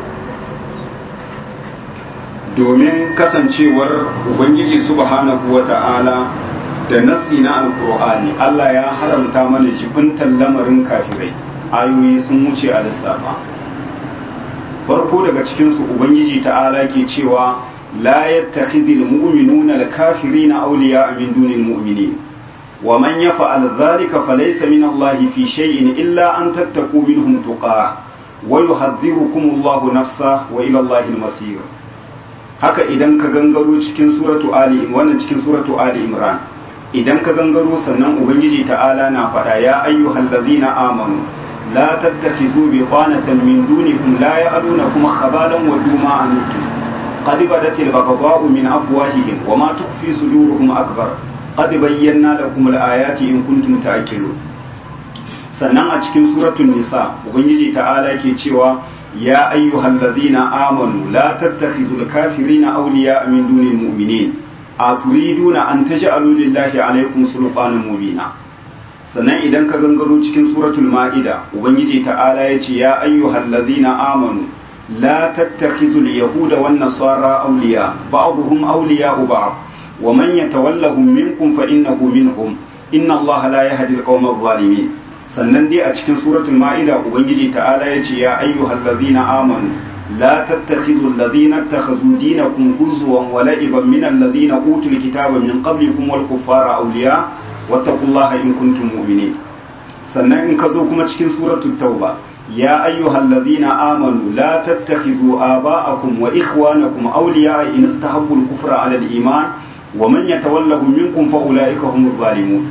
S1: domin kasancewar ubangiji subhanahu wata'ala da nassi na alkur'ani Allah ya haramta mana jibintan lamarin kafirai ayoyi sun wuce a lissafa farko daga cikinsu ubangiji ta'ala ke cewa la yattakhizul mu'minuna al-kafirina awliya'a min dunil mu'minin wa man yaf'al dhalika falaysa min Allah fi shay'in illa an tattaqu minhum tuqah wa yuhadhdhirukum Allahu nafsa wa ila Allah al-masir haka idan ka gangaro cikin suratu ali wannan cikin suratu ali imran idan ka gangaro sannan ubangiji ta'ala na faɗa ya ayyuhallazina amanu لا تتخذوا بطانة من دونكم لا يألونكم خبالا ودوا ما عنتم قد بدت البغضاء من أفواههم وما تخفي صدورهم أكبر قد بينا لكم الآيات إن كنتم تأكلون sannan a cikin suratul nisa ubangiji ta'ala ke cewa ya ayyuhal ladhina amanu la tattakhidul kafirina awliya min dunil mu'minin aturiduna an taj'alu lillahi alaykum sultanan mubina sannan idan ka gangaro cikin suratul ma'ida ubangiji ta'ala ya ce ya ayyuhal ladhina amanu la tattakhizul yahuda wan nasara awliya ba'dhum awliya'u ba'd wa man yatawallahum minkum fa innahu minhum inna allaha la yahdi al-qawma adh-dhalimin sannan dai a cikin suratul ma'ida ubangiji ta'ala ya ce ya ayyuhal ladhina amanu la tattakhizul ladhina ittakhadhu dinakum huzwan wa la'iban min alladhina utul kitaba min qablikum wal kuffara awliya wattaqullaha in kuntum mu'minin sannan in ka zo kuma cikin suratul tauba ya ayyuhal ladhina amanu la tattakhidhu aba'akum wa ikhwanakum awliya in istahabbu al-kufra 'ala al-iman wa man yatawallahum minkum fa ulaika humuz zalimun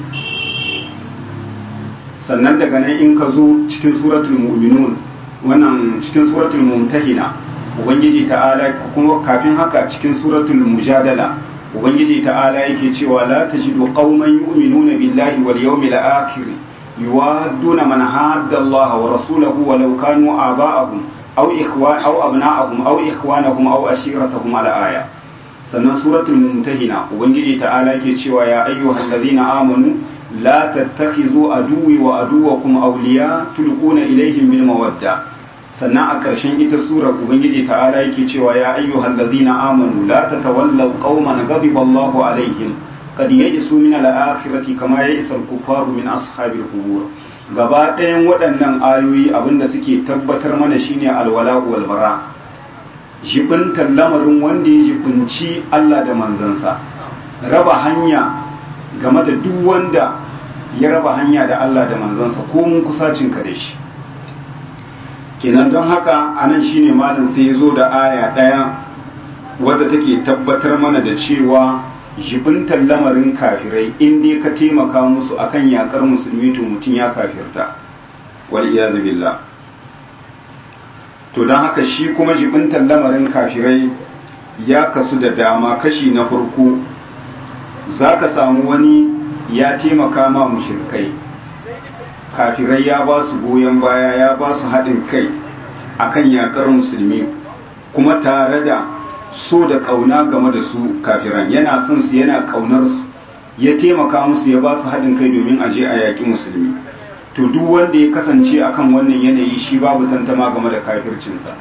S1: sannan daga nan in ka zo cikin suratul mu'minun wannan cikin suratul mumtahina ubangiji ta'ala kuma kafin haka cikin suratul mujadala ubangiji ta'ala yake cewa la tajidu qauman yu'minuna billahi wal yawmil akhir yuwadduna man hadda Allah wa rasulahu walau kanu aba'ahum aw ikhwan aw abna'ahum aw ikhwanahum aw ashiratahum ala aya sannan suratul mumtahina ubangiji ta'ala yake cewa ya ayyuhallazina amanu la tattakhizu aduwi wa aduwakum awliya tulquna ilaihim bil mawadda sannan a ƙarshen ita surar ubangiji ta'ala yake cewa ya ayyuhal ladina amanu la tatawallaw qauman ghadiba Allahu alaihim qad yajisu min al-akhirati kama ya'isa al-kuffaru min ashabil qubur gaba ɗayan waɗannan ayoyi abinda suke tabbatar mana shine alwala wal bara jibintar lamarin wanda ya jibinci Allah da manzansa raba hanya game da duk wanda ya raba hanya da Allah da manzansa ko mun kusacin ka da shi kenan don haka anan shine malam sai ya zo da aya ɗaya wadda take tabbatar mana da cewa jibintar lamarin kafirai in dai ka taimaka musu akan yakar musulmi to mutum ya kafirta wal iyazu billah to don haka shi kuma jibintar lamarin kafirai ya kasu da dama kashi na farko za ka samu wani ya taimaka ma mushrikai kafirai ya ba su goyon baya ya ba su haɗin kai akan yakar musulmi kuma tare da so da ƙauna game da su kafiran yana son su yana ƙaunar su ya taimaka musu ya ba su haɗin kai domin a je a yaƙi musulmi to duk wanda ya kasance akan wannan yanayi shi babu tantama game da kafircinsa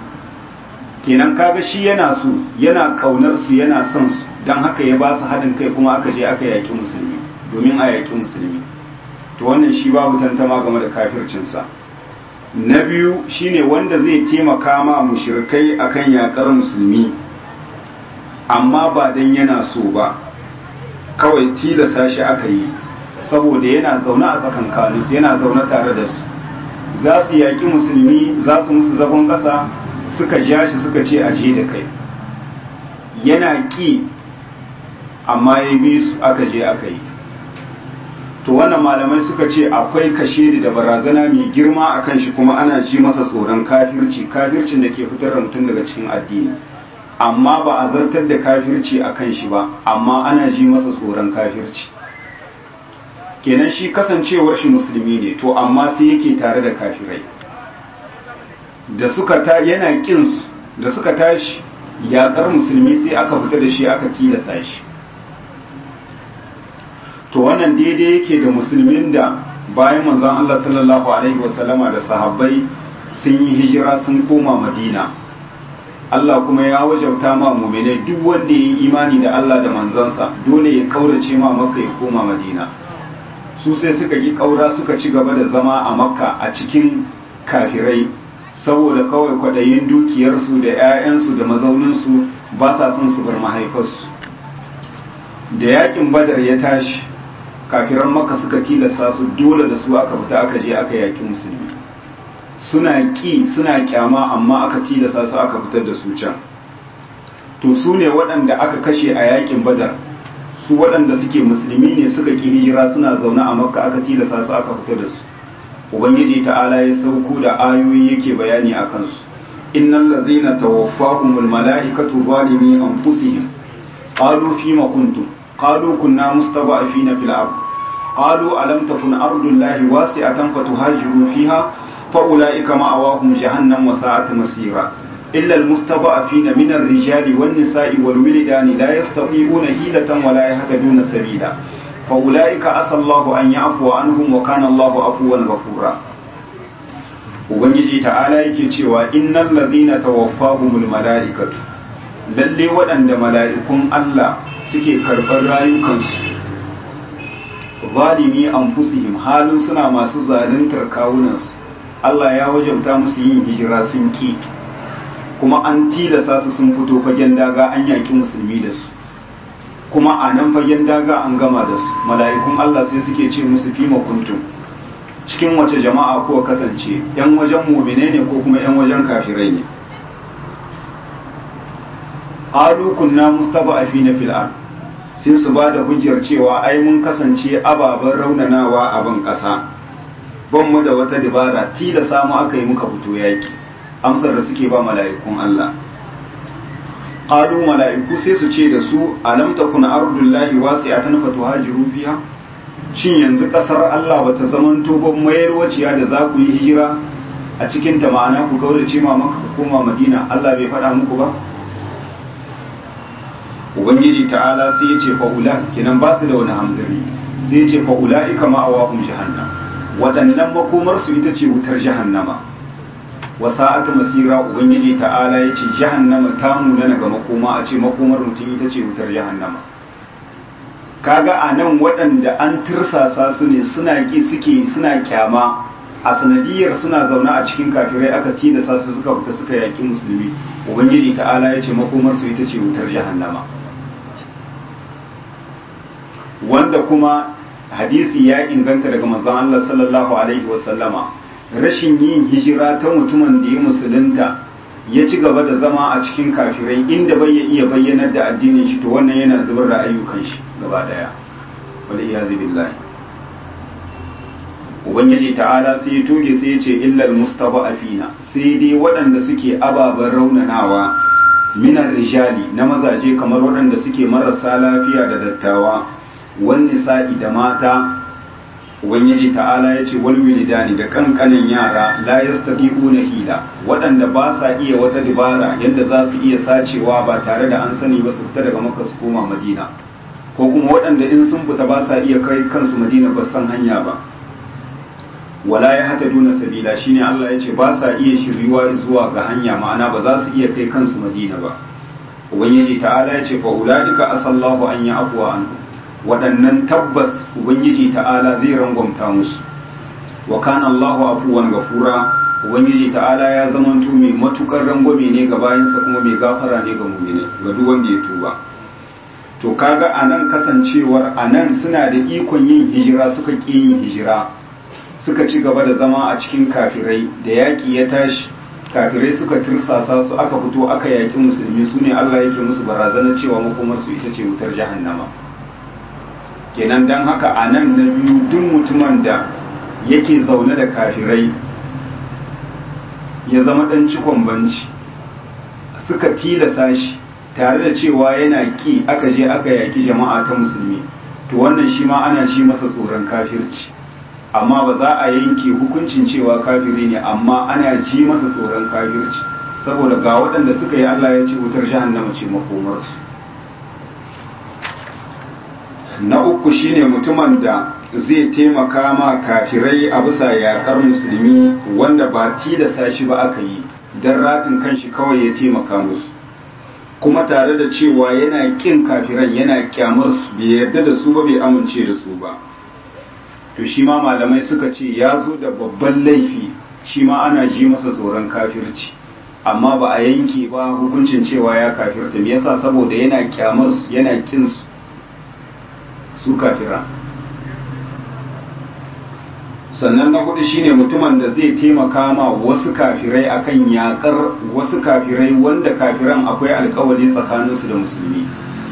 S1: kenan kaga shi yana su yana ƙaunar su yana son su don haka ya ba su haɗin kai kuma aka je aka yaƙi musulmi domin a yaƙi musulmi to wannan shi babu tantama game da kafircinsa na biyu shine wanda zai taimaka ma mushrikai akan yakar musulmi amma ba dan yana so ba kawai tilasta shi aka yi saboda yana zaune a tsakankaninsu yana zaune tare da su za su yaƙi musulmi za su musu zagon ƙasa suka ja shi suka ce aje da kai yana ƙi amma ya bi su aka je aka yi to wannan malamai suka ce akwai kashe da barazana mai girma a kan shi kuma ana ji masa tsoron kafirci kafircin da ke fitar da mutum daga cikin addini amma ba a zartar da kafirci a kan shi ba amma ana ji masa tsoron kafirci kenan shi kasancewar shi musulmi ne to amma sai yake tare da kafirai da suka ta yana kin da suka tashi yaƙar musulmi sai aka fita da shi aka tilasa shi to wannan daidai yake da musulmin da bayan manzon Allah sallallahu alaihi wasallama da sahabbai sun yi hijira sun koma Madina Allah kuma ya wajabta ma mu'minai duk wanda ya yi imani da Allah da manzansa dole ya kaurace ma Makka ya koma Madina su sai suka ki kaura suka ci gaba da zama a Makka a cikin kafirai saboda kawai kwadayin dukiyarsu da 'ya'yansu da mazauninsu ba sa son su bar mahaifarsu da yakin badar ya tashi kafiran maka suka tilasta su dole da su aka fita aka je aka yaki musulmi suna ƙi suna kyama amma aka tilasta su aka fitar da su can to su ne waɗanda aka kashe a yakin badar su waɗanda suke musulmi ne suka ƙi hijira suna zaune a makka aka tilasta su aka fitar da su ubangiji ta'ala ya sauko da ayoyi yake bayani a kansu innal ladzina tawaffahumul mala'ikatu zalimi anfusihim qalu fima kuntum qalu kunna mustada'afina fil ard qalu alam takun ardullahi wasi'atan fatuhajiru fiha fa ulaika ma'awahum jahannam wa sa'at masira illa almustada'afina min ar-rijali wan nisa'i wal wildani la yastati'una hilatan wa la yahtaduna sabila فأولئك عسى الله أن يعفو عنهم وكان الله عفوا غفورا ubangiji ta'ala yake cewa innal ladhina tawaffahumul malaikatu lalle waɗanda mala'ikun Allah suke karɓar rayukansu zalimi anfusihim halin suna masu zaluntar kawunansu Allah ya wajabta musu yin hijira sun ki kuma an tilasa su sun fito fagen daga an yaki musulmi da su kuma a nan fagen daga an gama da su mala'ikun Allah sai suke ce musu fi kuntum cikin wace jama'a ko kasance yan wajen mumine ne ko kuma yan wajen kafirai ne qalu kunna mustada'afina fil ard sai su ba da hujjar cewa ai mun kasance ababen raunanawa a ban kasa ban mu da wata dabara ti da samu aka yi muka fito yaki amsar da suke ba mala'ikun Allah qalu mala'iku sai su ce da su alam takun ardullahi wasi'atan fatuhajiru fiha shin yanzu kasar Allah bata zamanto ban mayar waciya da za ku yi hijira a cikin ta ma'ana ku kaurace ma maka ku koma Madina Allah bai faɗa muku ba ubangiji ta'ala sai ya ce fa'ula kinan ba su da wani hamzari sai ya ce fa'ula'ika ma'awahum jahannam waɗannan makomar su ita ce wutar jahannama wa sa'atu masira ubangiji ta'ala ya ce jahannama ta munana ga makoma a ce makomar mutum ita ce wutar jahannama kaga a nan waɗanda an tirsasa su ne suna ki suke suna kyama a sanadiyar suna zaune a cikin kafirai aka tilasa su suka fita suka yaƙi musulmi ubangiji ta'ala ya ce makomar su ita ce wutar jahannama wanda kuma hadisi ya inganta daga manzon Allah sallallahu alaihi wasallama rashin yin hijira ta mutumin da ya musulunta ya ci gaba da zama a cikin kafirai inda bai ya iya bayyanar da addinin shi to wannan yana zubar da ayyukan shi gaba daya wal iyazu billahi ubangiji ta'ala sai ya toge sai ya ce illal mustada'afina sai dai waɗanda suke ababen raunanawa minar rijali na mazaje kamar waɗanda suke marasa lafiya da dattawa wani sa'i da mata ubangiji ta'ala ya ce walwilidani da kankanin yara la yastati'una hila waɗanda ba sa iya wata dabara yadda za su iya sacewa ba tare da an sani ba su fita daga makka su koma madina ko kuma waɗanda in sun fita ba sa iya kai kansu madina ba san hanya ba wala ya hata duna sabila shine Allah ya ce ba sa iya shiryuwa zuwa ga hanya ma'ana ba za su iya kai kansu madina ba ubangiji ta'ala ya ce fa ulaika asallahu an ya afwa anhu waɗannan tabbas ubangiji ta'ala zai rangwamta musu wa kana Allahu afuwan gafura ubangiji ta'ala ya zamanto mai matukar rangwame ne ga bayansa kuma mai gafara ne ga mu'mini ga duk wanda ya tuba to kaga anan kasancewar anan suna da ikon yin hijira suka ƙi yin hijira suka ci gaba da zama a cikin kafirai da yaƙi ya tashi kafirai suka tirsasa su aka fito aka yaƙi musulmi su ne Allah yake musu barazana cewa makomarsu ita ce wutar jahannama kenan don haka a nan na biyu duk mutumin da yake zaune da kafirai ya zama ɗan cikon banci suka tilasa shi tare da cewa yana ƙi aka je aka yaƙi jama'a ta musulmi to wannan shi ma ana shi masa tsoron kafirci amma ba za a yanke hukuncin cewa kafiri ne amma ana ji masa tsoron kafirci saboda ga waɗanda suka yi Allah ya ce wutar jahannama ce makomarsu na uku shine mutumin da zai taimaka ma kafirai a bisa yakar musulmi wanda ba tilasa shi ba aka yi don raɗin kanshi kawai ya taimaka musu kuma tare da cewa yana ƙin kafiran yana kyamar su bai yarda da su ba bai amince da su ba to shi ma malamai suka ce ya zo da babban laifi shi ma ana ji masa tsoron kafirci amma ba a yanke ba hukuncin cewa ya kafirta me yasa saboda yana kyamar su yana kin su su kafira sannan na hudu shine mutumin da zai taimaka ma wasu kafirai akan yakar wasu kafirai wanda kafiran akwai alkawari tsakaninsu da musulmi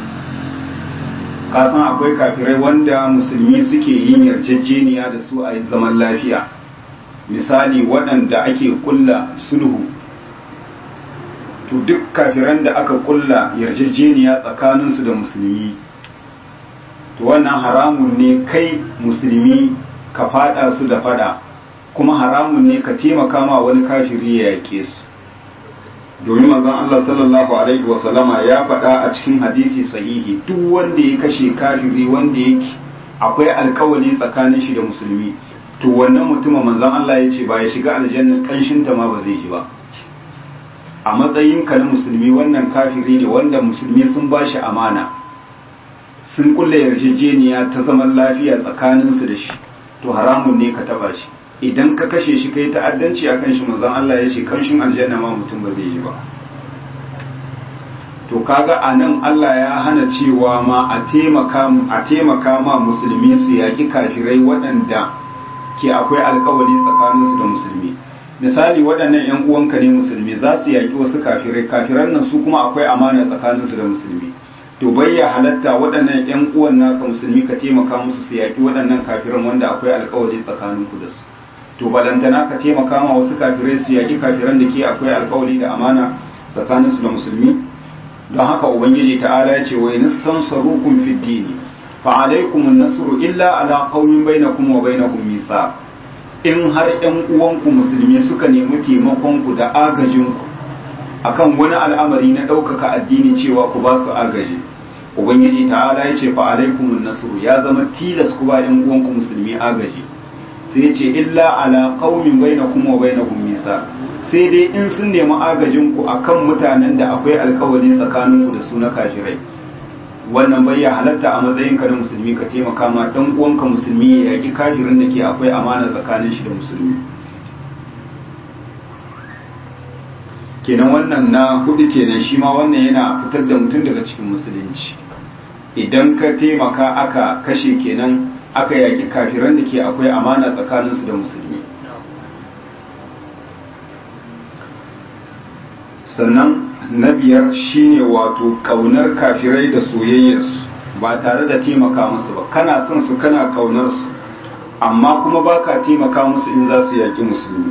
S1: kasan akwai kafirai wanda musulmi suke yin yarjejeniya da su a zaman lafiya misali waɗanda ake kulla sulhu to duk kafiran da aka kulla yarjejeniya tsakaninsu da musulmi to wannan haramun ne kai musulmi ka fada su da fada kuma haramun ne ka taimaka ma wani kafiri ya yake su domin manzon Allah sallallahu alaihi wasallama ya faɗa a cikin hadisi sahihi duk wanda ya kashe kafiri wanda yake akwai alkawali tsakanin shi da musulmi to wannan mutumin manzon Allah ya ce ba ya shiga aljanna kanshin ta ma ba zai ji ba a matsayin ka na musulmi wannan kafiri ne wanda musulmi sun ba shi amana sun kulle yarjejeniya ta zaman lafiya tsakaninsu da shi to haramun ne ka taba shi idan ka kashe shi kai ta'addanci akan shi manzon Allah ya ce kanshin aljanna ma mutum ba zai yi ba to kaga anan Allah ya hana cewa ma a taimaka a taimaka ma musulmi su yaki kafirai waɗanda ke akwai alkawari tsakaninsu da musulmi misali waɗannan ƴan uwanka ne musulmi za su yaki wasu kafirai kafiran nan su kuma akwai amana tsakaninsu da musulmi to bai ya halatta waɗannan ƴan uwan naka musulmi ka taimaka musu su yaki waɗannan kafiran wanda akwai alkawari tsakaninku da su to balantana ka taimaka ma wasu kafirai su yaki kafiran da ke akwai alkawari da amana tsakaninsu da musulmi don haka ubangiji ta'ala ya ce wa in tansarukum fid dini fa alaykum an-nasru illa ala qaumin bainakum wa bainahum mithaq in har ƴan uwanku musulmi suka nemi taimakon ku da agajin ku akan wani al'amari na ɗaukaka addini cewa ku ba su agaji ubangiji ta'ala ya ce fa alaykum an-nasru ya zama tilas ku ba ƴan uwanku musulmi agaji sai ce illa ala qaumin bainakum wa bainahum misa sai dai in sun nemi agajin ku akan mutanen da akwai alkawari tsakanin ku da su na kafirai wannan bai ya halatta a matsayin ka na musulmi ka taimaka ma dan uwanka musulmi ya yaki kafirin da ke akwai amana tsakanin shi da musulmi kenan wannan na hudu kenan shi ma wannan yana fitar da mutum daga cikin musulunci idan ka taimaka aka kashe kenan aka yaki kafiran da ke akwai amana tsakaninsu da musulmi sannan na biyar shine wato kaunar kafirai da soyayyarsu ba tare da taimaka musu ba kana son su kana kaunar su amma kuma baka taimaka musu in za su yaki musulmi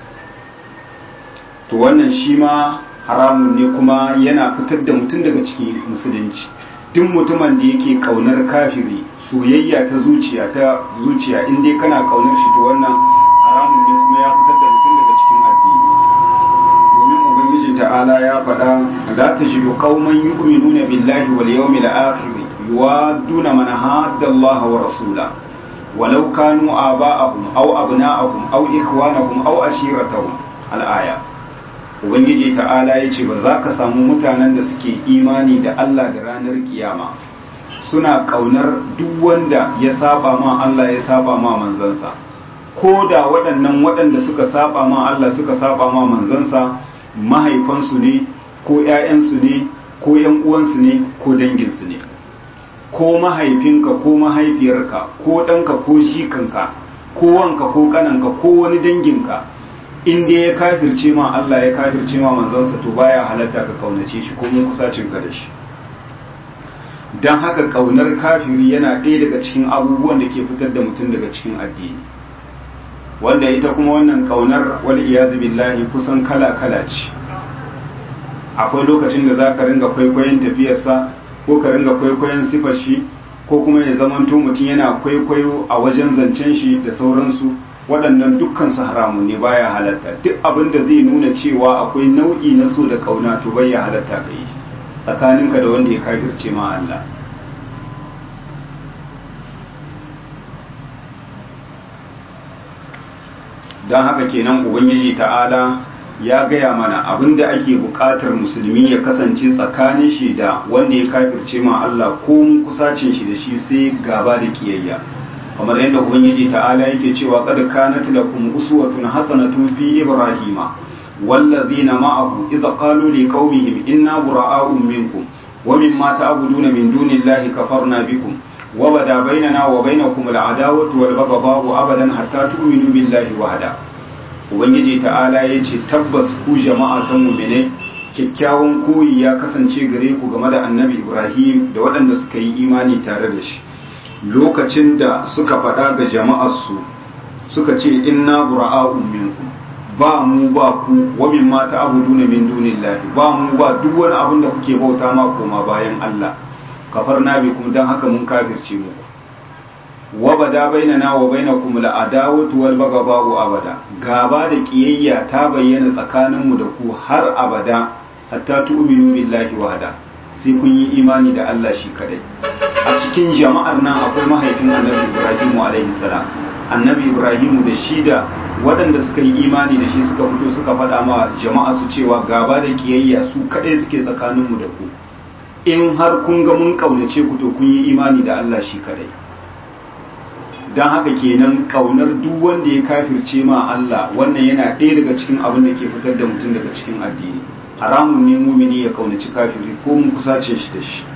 S1: to wannan shi ma haramun ne kuma yana fitar da mutum daga cikin musulunci duk mutumin da yake kaunar kafiri soyayya ta zuciya ta zuciya in dai kana kaunar shi to wannan haramun ne kuma ya fitar da mutum daga cikin addini domin ubangiji ta'ala ya faɗa la tajidu qauman yu'minuna billahi wal yawmil akhir yuwadduna man hadda Allah wa rasula walau kanu aba'ahum aw abna'ahum aw ikhwanahum aw ashiratahum al-aya ubangiji ta'ala yace ba za ka samu mutanen da suke imani da Allah da ranar kiyama suna kaunar duk wanda ya saba ma Allah ya saba ma manzansa ko da waɗannan waɗanda suka saba ma Allah suka saba ma manzansa mahaifansu ne ko ‘ya'yansu ne ko ‘yan uwansu ne ko danginsu ne ko mahaifinka ko mahaifiyarka ko ɗanka ko jikanka ko wanka ko ƙananka ko wani danginka in dai ya kafirce ma Allah ya kafirce ma manzansa to baya halatta ka kaunace shi ko mun kusacin ka da shi dan haka kaunar kafiri yana ɗaya daga cikin abubuwan da ke fitar da mutum daga cikin addini wanda ita kuma wannan kaunar wal iyazu billahi kusan kala kala ce akwai lokacin da zaka ringa kwaikwayon tafiyarsa ko ka ringa kwaikwayon sifar shi ko kuma ya zamanto mutum yana kwaikwayo a wajen zancen shi da sauransu waɗannan dukkan su haramun ne baya halatta duk abin da zai nuna cewa akwai nau'i na so da kauna to bai ya halatta ka yi tsakaninka da wanda ya kafirce ma Allah don haka kenan ubangiji ta'ala ya gaya mana abinda ake buƙatar musulmi ya kasance tsakanin shi da wanda ya kafirce ma Allah ko kusacin shi da shi sai gaba da kiyayya kamar yadda ubangiji ta'ala yake cewa qad kanat lakum uswatun hasanatun fi ibrahima wallazina ma'ahu idza qalu liqaumihim inna bura'a'un minkum wa mimma ta'buduna min dunillahi kafarna bikum wa bada bainana wa bainakum al'adawatu wal baghdha'u abadan hatta tu'minu billahi wahda ubangiji ta'ala yace tabbas ku jama'a ta mu'mine kyakkyawan koyi ya kasance gare ku game da annabi ibrahim da waɗanda suka yi imani tare da shi lokacin da suka faɗa ga jama'arsu suka ce inna bura'a'un minkum ba mu ba ku wa min ma ta'buduna min dunillahi ba mu ba duk wani abin da kuke bauta ma koma bayan Allah kafarna bikum dan haka mun kafirce muku wa bada bainana wa bainakum al'adawatu wal baghdha'u abada gaba da kiyayya ta bayyana tsakaninmu da ku har abada hatta tu'minu billahi wahda sai kun yi imani da Allah shi kadai a cikin jama'ar nan akwai mahaifin annabi ibrahimu alaihi salam annabi ibrahimu da shi da waɗanda suka yi imani da shi suka fito suka faɗa ma jama'a su cewa gaba da kiyayya su kadai suke tsakaninmu da ku in har kun ga mun kaunace ku to kun yi imani da Allah shi kadai don haka kenan kaunar duk wanda ya kafirce ma Allah wannan yana ɗaya daga cikin abin da ke fitar da mutum daga cikin addini haramun ne mumini ya kaunaci kafiri ko mun kusace shi da shi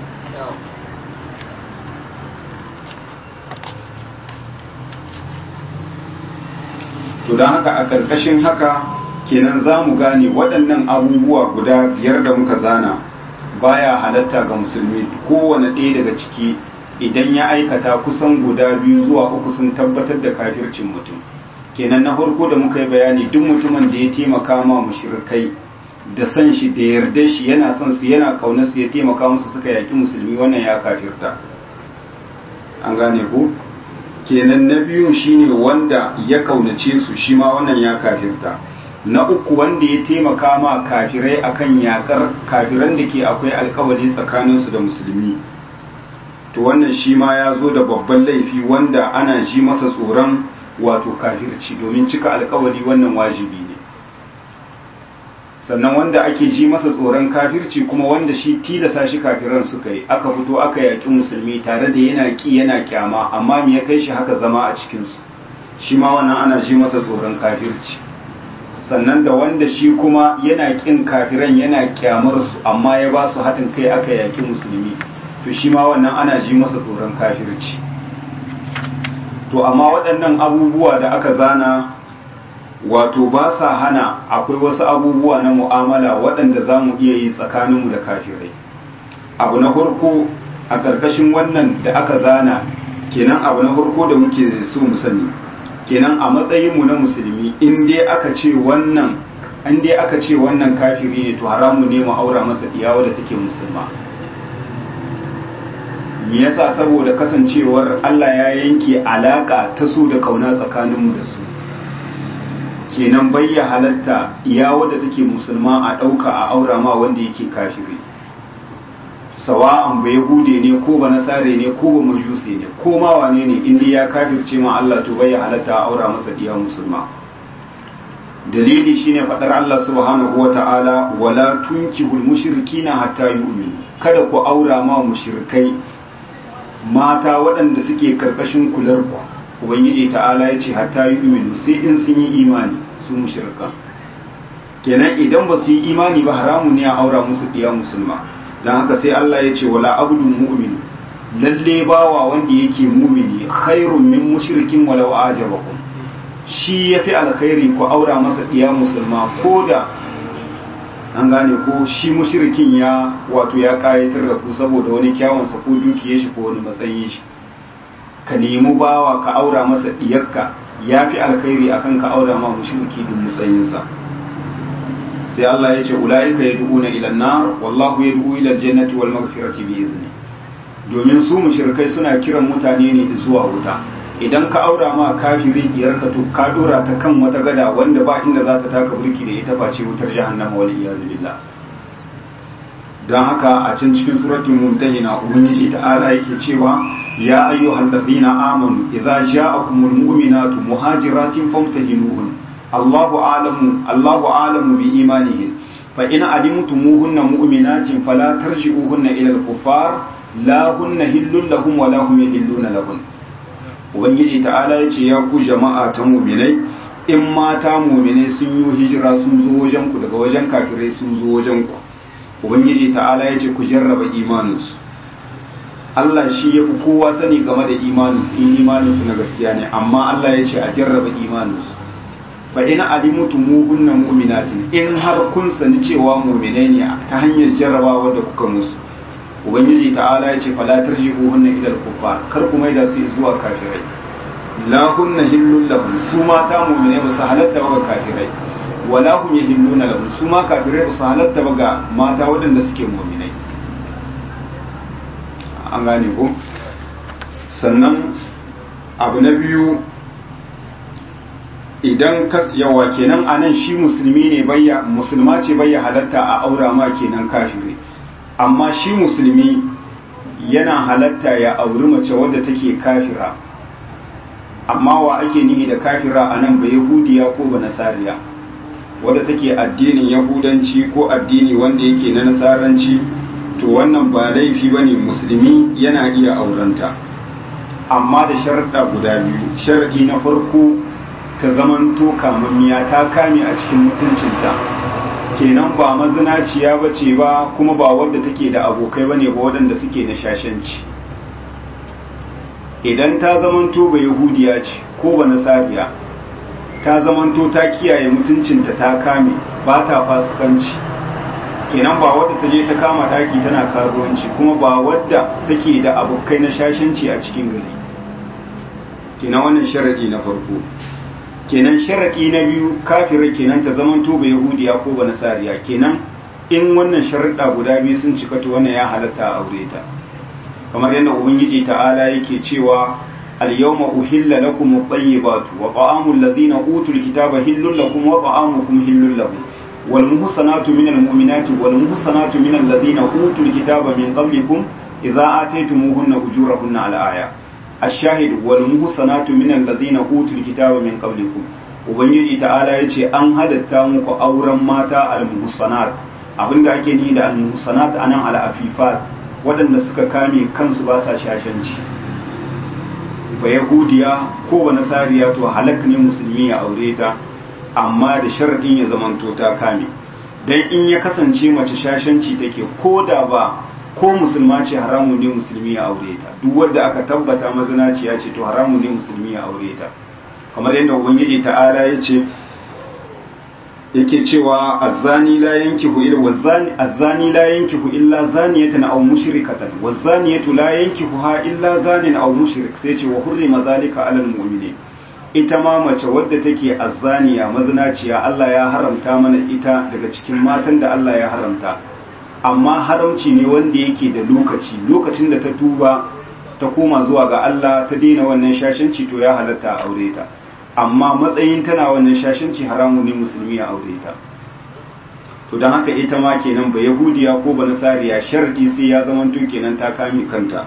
S1: to don haka a ƙarƙashin haka kenan za mu gane waɗannan abubuwa guda biyar da muka zana baya halatta ga musulmi kowane ɗaya daga ciki idan ya aikata kusan guda biyu zuwa uku sun tabbatar da kafircin mutum kenan na farko da muka yi bayani duk mutumin da ya taimaka ma mushrikai da san shi da yarda shi yana son su yana kaunar su ya taimaka musu suka yaki musulmi wannan ya kafirta an gane ku kenan na biyu shine wanda ya kaunace su shi ma wannan ya kafirta na uku wanda ya taimaka ma kafirai akan yakar kafiran da ke akwai alkawari tsakaninsu da musulmi to wannan shi ma ya zo da babban laifi wanda ana ji masa tsoron wato kafirci domin cika alkawari wannan wajibi ne sannan wanda ake ji masa tsoron kafirci kuma wanda shi tilasa shi kafiran suka yi aka fito aka yaƙi musulmi tare da yana ƙi yana kyama amma me ya kai shi haka zama a cikinsu shi ma wannan ana ji masa tsoron kafirci sannan da wanda shi kuma yana ƙin kafiran yana kyamar su amma ya ba su haɗin kai aka yaƙi musulmi to shi ma wannan ana ji masa tsoron kafirci to amma waɗannan abubuwa da aka zana wato ba sa hana akwai wasu abubuwa na mu'amala waɗanda za mu iya yi tsakaninmu da kafirai abu na farko a ƙarƙashin wannan da aka zana kenan abu na farko da muke so mu sani kenan a matsayinmu na musulmi in dai aka ce wannan in dai aka ce wannan kafiri ne to haramu ne mu aura masa diyawa da take musulma me yasa saboda kasancewar Allah ya yanke alaka ta so da kauna tsakaninmu da su kenan bayya halatta iya wadda take musulma a ɗauka a aura ma wanda yake kafiri sawa'an ba yahude ne ko ba nasare ne ko ba majusi ne ko ma wane ne inda ya kafirce ma Allah to bayya halatta a aura masa diya musulma dalili shine fadar Allah subhanahu wata'ala wala tunkihul mushrikina hatta yu'minu kada ku aura ma mushrikai mata waɗanda suke karkashin kular ku ubangiji ta'ala ya ce hatta yu'minu sai in sun yi imani su mushrika kenan idan ba su yi imani ba haramu ne a aura musu diya musulma dan haka sai Allah ya ce wala abdun mu'min lalle bawa wanda yake mumini khairun min mushrikin walau ajabakum shi ya fi alkhairi ku aura masa ɗiya musulma ko da an gane ko shi mushrikin ya wato ya kayatar da ku saboda wani kyawunsa ko dukiyar shi ko wani matsayin shi ka nemi bawa ka aura masa ɗiyarka ya fi alkhairi akan ka aura ma mushriki din matsayinsa sai Allah ya ce ula'ika yad'una ila an-nar wallahu yad'u ila al-jannati wal maghfirati bi izni domin su mushrikai suna kiran mutane ne zuwa wuta idan ka aura ma kafiri diyar ka to ka dora ta kan wata gada wanda ba inda za ta taka burki da ita face wutar jahannama wal iyaz billah dan haka a can cikin suratul mumtahina ubangiji ta'ala yake cewa ya ayyuhal ladhina amanu idza ja'akumul mu'minatu muhajiratin famtahinuhun Allahu a'lamu Allahu a'lamu bi imanihin fa in alimtumuhunna mu'minatin fala tarji'uhunna ila al-kuffar la hunna hillun lahum wa la hum yahilluna lahun ubangiji ta'ala yace ya ku jama'a ta mu'minai in mata mu'minai sun yi hijira sun zo wajen ku daga wajen kafirai sun zo wajen ku ubangiji ta'ala yace ku jarraba imaninsu Allah shi ya fi kowa sani game da imaninsu in imaninsu na gaskiya ne amma Allah ya ce a jarraba imaninsu fa ina alimutu muhunna mu'minatin in har kun sani cewa mu'minai ne ta hanyar jarrabawa da kuka musu ubangiji ta'ala ya ce fala tarji'uhunna ila al-kuffar kar ku maida su zuwa kafirai la hunna hillul lahum su mata mu'minai ba su halatta ba kafirai wala hum yahilluna lahum su ma kafirai ba su halatta ba ga mata waɗanda suke mu'minai an gane ko sannan abu na biyu idan yawa kenan anan shi musulmi ne bayya musulma ce bayya halatta a aura ma kenan kafiri amma shi musulmi yana halatta ya auri mace wadda take kafira amma wa ake nihi da kafira anan ba yahudiya ko ba nasariya wadda take addinin yahudanci ko addini wanda yake na nasaranci to wannan ba laifi ba ne musulmi yana iya aurenta amma da sharaɗa guda biyu sharaɗi na farko ta zamanto kamammiya ta kame a cikin mutuncinta kenan ba mazinaciya ba ce ba kuma ba wadda take da abokai ba ne ba waɗanda suke na shashanci idan ta zamanto ba yahudiya ce ko ba nasariya ta zamanto ta kiyaye mutuncinta ta kame ba ta fasikanci kenan ba wadda ta je ta kama daki tana karuwanci kuma ba wadda take da abokai na shashanci a cikin gari kenan wannan sharadi na farko kenan sharadi na biyu kafira kenan ta zaman to ba yahudiya ko ba nasariya kenan in wannan sharuɗa guda biyu sun cika to wannan ya halatta a aure ta kamar yadda ubangiji ta'ala yake cewa al-yawma uhilla lakum at-tayyibatu wa ta'amul ladhina utul kitaba hillul lakum wa ta'amukum hillul lahum والمحصنات من المؤمنات والمحصنات من الذين أوتوا الكتاب من قبلكم إذا آتيتموهن أجورهن على آية الشاهد والمحصنات من الذين أوتوا الكتاب من قبلكم ubangiji ta'ala ya ce an halatta muku auren mata al-muhsanat abinda ake ni da al-muhsanat anan al-afifat waɗanda suka kame kansu ba sa shashanci ba yahudiya ko ba nasariya to halak ne musulmi ya aure ta amma da sharaɗin ya zamanto ta kame dan in ya kasance mace shashanci take ko da ba ko musulma ce haramu ne musulmi ya aure ta duk wanda aka tabbata mazinaciya ce to haramu ne musulmi ya aure ta kamar yadda ubangiji ta'ala ya ce yake cewa azzani la yankihu illa wazani azzani la yankihu illa zaniyatan aw mushrikatan wazaniyatu la yankihuha illa zanin aw mushrik sai ce wa hurrima zalika alal mu'minin ita ma mace wadda take azzaniya mazinaciya Allah ya haramta mana ita daga cikin matan da Allah ya haramta amma haramci ne wanda yake da lokaci lokacin da ta tuba ta koma zuwa ga Allah ta daina wannan shashanci to ya halatta a aure ta amma matsayin tana wannan shashanci haramu ne musulmi ya aure ta to don haka ita ma kenan ba yahudiya ko ba nasariya sharadi sai ya zama to kenan ta kame kanta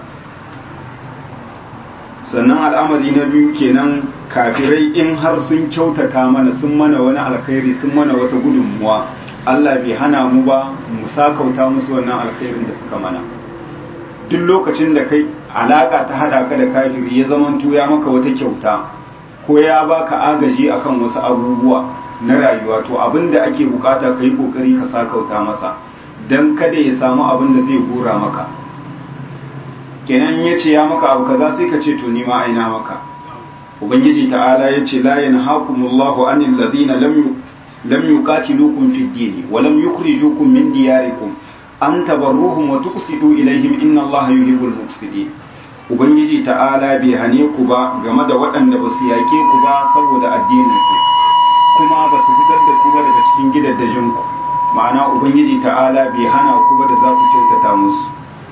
S1: sannan al'amari na biyu kenan kafirai in har sun kyautata mana sun mana wani alkhairi sun mana wata gudunmuwa Allah bai hana mu ba mu sakauta musu wannan alkhairin da suka mana duk lokacin da kai alaka ta hada ka da kafiri ya zamanto ya maka wata kyauta ko ya baka agaji akan wasu abubuwa na rayuwa to abin da ake bukata ka yi kokari ka sakauta masa don kada ya samu abin da zai gora maka kenan ya ce ya maka abu kaza sai ka ce to ni ma aina maka ubangiji ta'ala yace la yanhaakumullahu anil ladina lam lam yuqatilukum fid din wa lam yukhrijukum min diyarikum an tabarruhum wa tuqsidu ilaihim inna allaha yuhibbul muqsitin ubangiji ta'ala bai hane ku ba game da waɗanda ba su yaƙe ku ba saboda addinin ku kuma ba su fitar da ku ba daga cikin gidaddajin ku ma'ana ubangiji ta'ala bai hana ku ba da za ku kyautata musu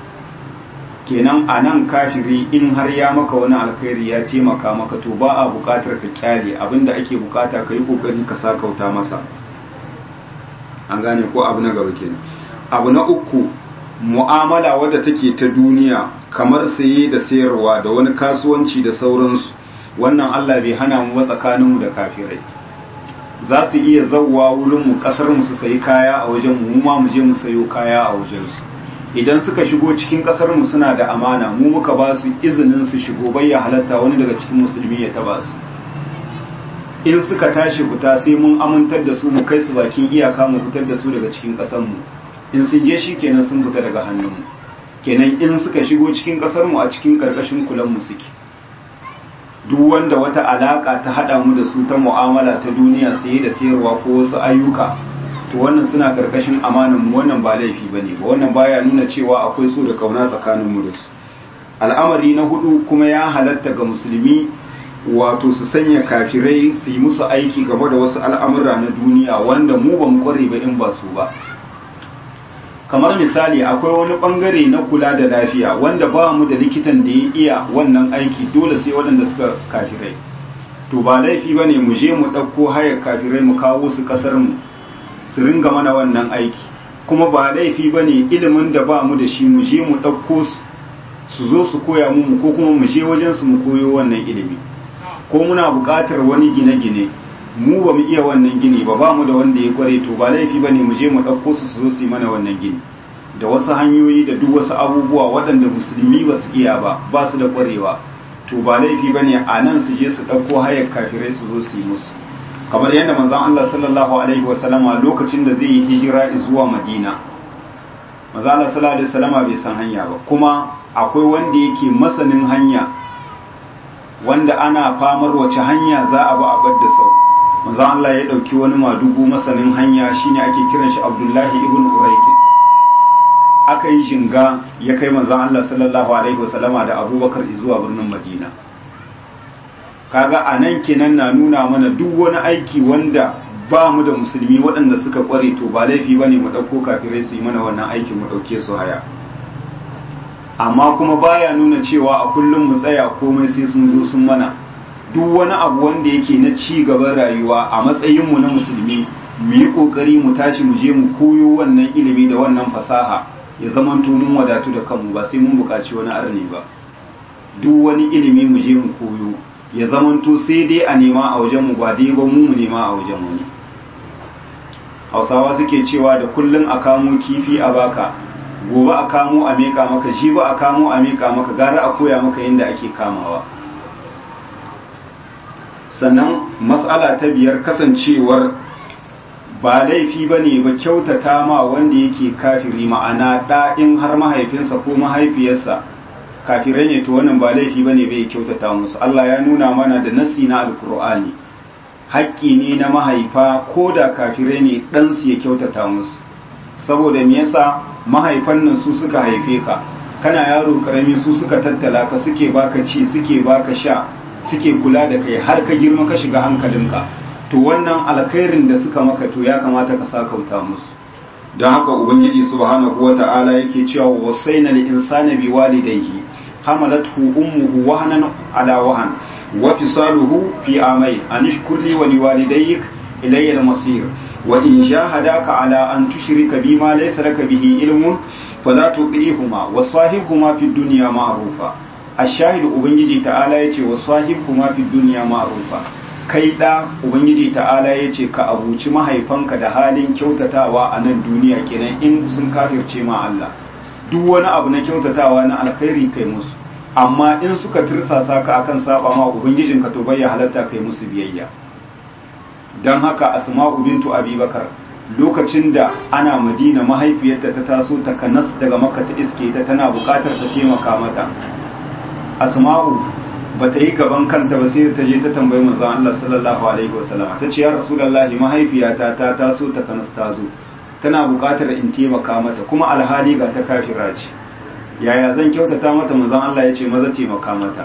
S1: kenan a nan kafiri in har ya maka wani alkhairi ya taimaka maka to ba a bukatar ka kyale abinda ake bukata ka yi kokari ka sakauta masa an gane ko abu na gaba kenan abu na uku mu'amala wadda take ta duniya kamar saye da sayarwa da wani kasuwanci da sauransu wannan Allah bai hana mu ba tsakaninmu da kafirai za su iya zauwa wurin mu kasar mu su sayi kaya a wajen mu ma mu je mu sayo kaya a wajen su idan suka shigo cikin kasar mu suna da amana mu muka ba su izinin su shigo bai ya halatta wani daga cikin musulmi ya taba su in suka tashi fita sai mun amintar da su mu kai su bakin iyaka mu fitar da su daga cikin kasar mu in sun je shi kenan sun fita daga hannun mu kenan in suka shigo cikin kasar mu a cikin karkashin kulan mu suke duk wanda wata alaka ta hada mu da su ta mu'amala ta duniya saye da sayarwa ko wasu ayyuka to wannan suna karkashin amanan mu wannan ba laifi bane ba wannan baya nuna cewa akwai so da kauna tsakanin mu da su al'amari na hudu kuma ya halatta ga musulmi wato su sanya kafirai su yi musu aiki game da wasu al'amura na duniya wanda mu ban kware ba in ba su ba kamar misali akwai wani bangare na kula da lafiya wanda ba mu da likitan da ya iya wannan aiki dole sai waɗanda suka kafirai to ba laifi ba ne mu je mu ɗauko hayar kafirai mu kawo su ƙasar mu su ringa mana wannan aiki kuma ba laifi ba ne ilimin da ba mu da shi mu je mu ɗauko su su zo su koya mu ko kuma mu je wajen su mu koyo wannan ilimi ko muna buƙatar wani gine-gine mu ba mu iya wannan gini ba ba mu da wanda ya kware to ba laifi ba ne mu je mu ɗauko su su zo su yi mana wannan gini da wasu hanyoyi da duk wasu abubuwa waɗanda musulmi ba su iya ba ba su da kwarewa to ba laifi ba ne a nan su je su ɗauko hayar kafirai su zo su yi musu kamar yadda manzon Allah sallallahu alaihi wa sallama lokacin da zai yi hijira zuwa Madina manzon Allah sallallahu alaihi wa sallama bai san hanya ba kuma akwai wanda yake masanin hanya wanda ana famar wace hanya za a ba a bar da sau manzon Allah ya dauki wani madugu masanin hanya shine ake kiran shi Abdullahi ibn Urayqi aka yi jinga ya kai manzon Allah sallallahu alaihi wasallama da Abubakar zuwa birnin Madina kaga anan kenan na nuna mana duk wani aiki wanda ba mu da musulmi waɗanda suka kware to ba laifi bane mu dauko kafirai su yi mana wannan aikin mu dauke su haya amma kuma baya nuna cewa a kullum mu tsaya komai sai sun zo sun mana duk wani abu wanda yake na ci gaban rayuwa a matsayinmu na musulmi mu yi kokari mu tashi mu je mu koyo wannan ilimi da wannan fasaha ya zama mun wadatu da kanmu ba sai mun buƙaci wani arni ba duk wani ilimi mu je mu koyo ya zama to sai dai a nema a wajen mu ba dai ba mu mu nema a wajen wani hausawa suke cewa da kullun a kamo kifi a baka gobe a kamo a meka maka shi ba a kamo a meka maka gara a koya maka yadda ake kamawa sannan matsala ta biyar kasancewar ba laifi ba ne ba kyautata ma wanda yake kafiri ma'ana ɗa'in har mahaifinsa ko mahaifiyarsa kafirai ne to wannan ba laifi ba ne bai kyautata musu Allah ya nuna mana da nasi na alkur'ani haƙƙi ne na mahaifa ko da kafirai ne ɗansu ya kyautata musu saboda me yasa mahaifan nan su suka haife ka kana yaro karami su suka tattala ka suke baka ci suke baka sha suke kula da kai har ka girma ka shiga hankalinka to wannan alkhairin da suka maka to ya kamata ka sakauta musu don haka ubangiji subhanahu wata'ala yake cewa wasaina lil insani bi walidayhi hamalathu ummuhu wahnan ala wahan wa fisaluhu fi amay an ishkur li wa liwalidayk ilayya al-masir wa in jahadaka ala an tushrika bima laysa laka bihi ilmun fala tuqihuma wa sahibhuma fid dunya ma'rufa ashahid ubangiji ta'ala yace wa sahibhuma fid dunya ma'rufa kai da ubangiji ta'ala yace ka abuci mahaifanka da halin kyautatawa a nan duniya kenan in sun kafirce ma Allah duk wani abu na kyautatawa na alkhairi kai musu amma in suka tirsasa ka akan saba ma ubangijinka to bai halatta kai musu biyayya dan haka asma'u bintu abubakar lokacin da ana madina mahaifiyarta ta taso ta kanas daga makka ta iske ta tana bukatar ta taimaka mata asma'u ba ta yi gaban kanta ba sai ta je ta tambayi manzon Allah sallallahu alaihi wasallam ta ce ya rasulullahi mahaifiyata ta taso ta kanas ta zo tana buƙatar in taimaka mata kuma alhali ga ta kafira ce yaya zan kyautata mata manzon Allah ya ce maza taimaka mata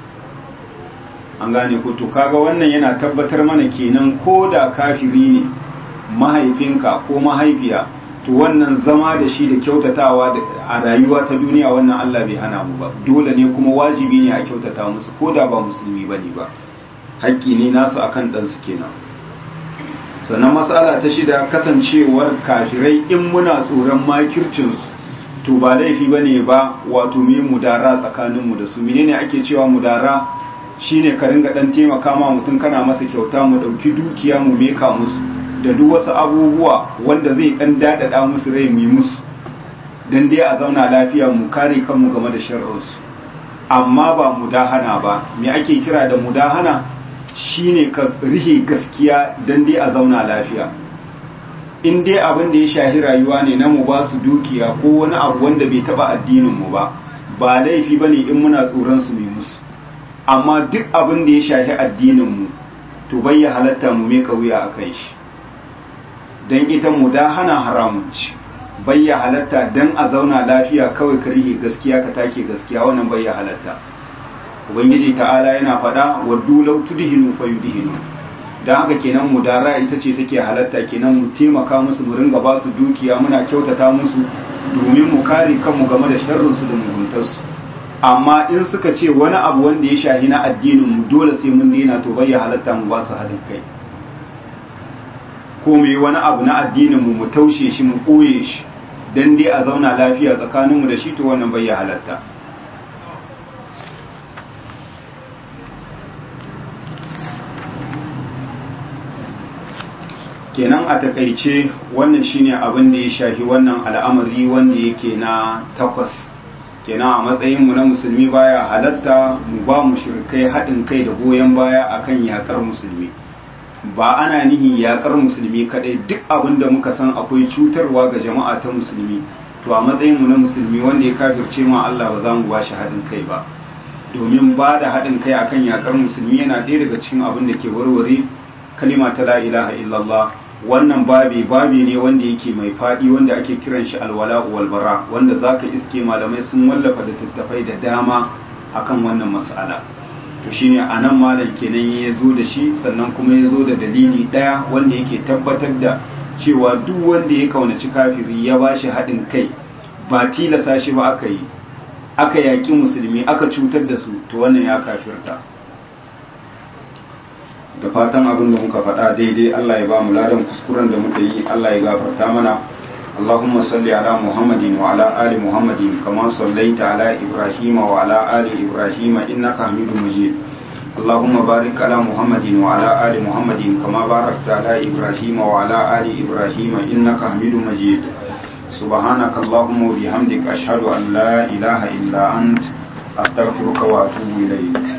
S1: an gane ko to kaga wannan yana tabbatar mana kenan ko da kafiri ne mahaifinka ko mahaifiya to wannan zama da shi da kyautatawa a rayuwa ta duniya wannan Allah bai hana mu ba dole ne kuma wajibi ne a kyautata musu ko da ba musulmi bane ba haƙƙi ne nasu akan ɗansu kenan sannan matsala ta shida kasancewar kafirai in muna tsoron makircinsu to ba laifi ba ne ba wato me mudara tsakaninmu da su menene ake cewa mudara shine ka ringa dan taimaka ma mutum kana masa kyauta mu dauki dukiya mu meka musu da duk wasu abubuwa wanda zai dan dadada musu rai mu yi musu dan dai a zauna lafiya mu kare kanmu game da sharrinsu amma ba mudahana ba me ake kira da mudahana shine ka rihe gaskiya dan dai a zauna lafiya in dai abin da ya shahi rayuwa ne na mu ba su dukiya ko wani abu wanda bai taba addinin mu ba ba laifi bane in muna tsoron su mu musu amma duk abin da ya shahi addinin mu to bai ya halatta mu meka wuya a kai shi dan ita mu da hana haramun ci bai ya halatta dan a zauna lafiya kawai ka rihe gaskiya ka take gaskiya wannan bai ya halatta ubangiji ta'ala yana faɗa wa dulau tudhinu fa yudhinu dan haka kenan mudara ita ce take halatta kenan mu taimaka musu mu ringa ba su dukiya muna kyautata musu domin mu kare kanmu game da sharrin su da muguntar su amma in suka ce wani abu wanda ya shahi na addinin mu dole sai mun daina to bai ya halatta mu ba su haɗin kai ko mu yi wani abu na addinin mu mu taushe shi mu ɓoye shi dan dai a zauna lafiya tsakaninmu da shi to wannan bai ya halatta kenan a takaice wannan shine abin da ya shafi wannan al'amari wanda yake na takwas kenan a matsayinmu na musulmi baya halatta mu ba mu shirkai haɗin kai da goyon baya akan yakar musulmi ba ana nihin yakar musulmi kadai duk abin da muka san akwai cutarwa ga jama'a ta musulmi to a matsayinmu na musulmi wanda ya kafirce ma Allah ba za mu ba shi haɗin kai ba domin ba da haɗin kai akan yakar musulmi yana ɗaya daga cikin abin da ke warware kalima ta la ilaha illallah wannan babi babi ne wanda yake mai faɗi wanda ake kiran shi alwala walbara wanda zaka iske malamai sun wallafa da tattafai da dama akan wannan mas'ala to shine anan malam kenan ya zo da shi sannan kuma ya zo da dalili ɗaya wanda yake tabbatar da cewa duk wanda ya kaunaci kafiri ya ba shi haɗin kai ba tilasa shi ba aka yi aka yaƙi musulmi aka cutar da su to wannan ya kafirta da fatan abin da muka faɗa daidai Allah ya ba mu ladan kuskuren da muka yi Allah ya gafarta mana اللهم صل على محمد وعلى آل محمد كما صليت على إبراهيم وعلى آل إبراهيم إنك حميد مجيد اللهم بارك على محمد وعلى آل محمد كما باركت على إبراهيم وعلى آل إبراهيم إنك حميد مجيد سبحانك اللهم وبحمدك أشهد أن لا إله إلا أنت أستغفرك وأتوب إليك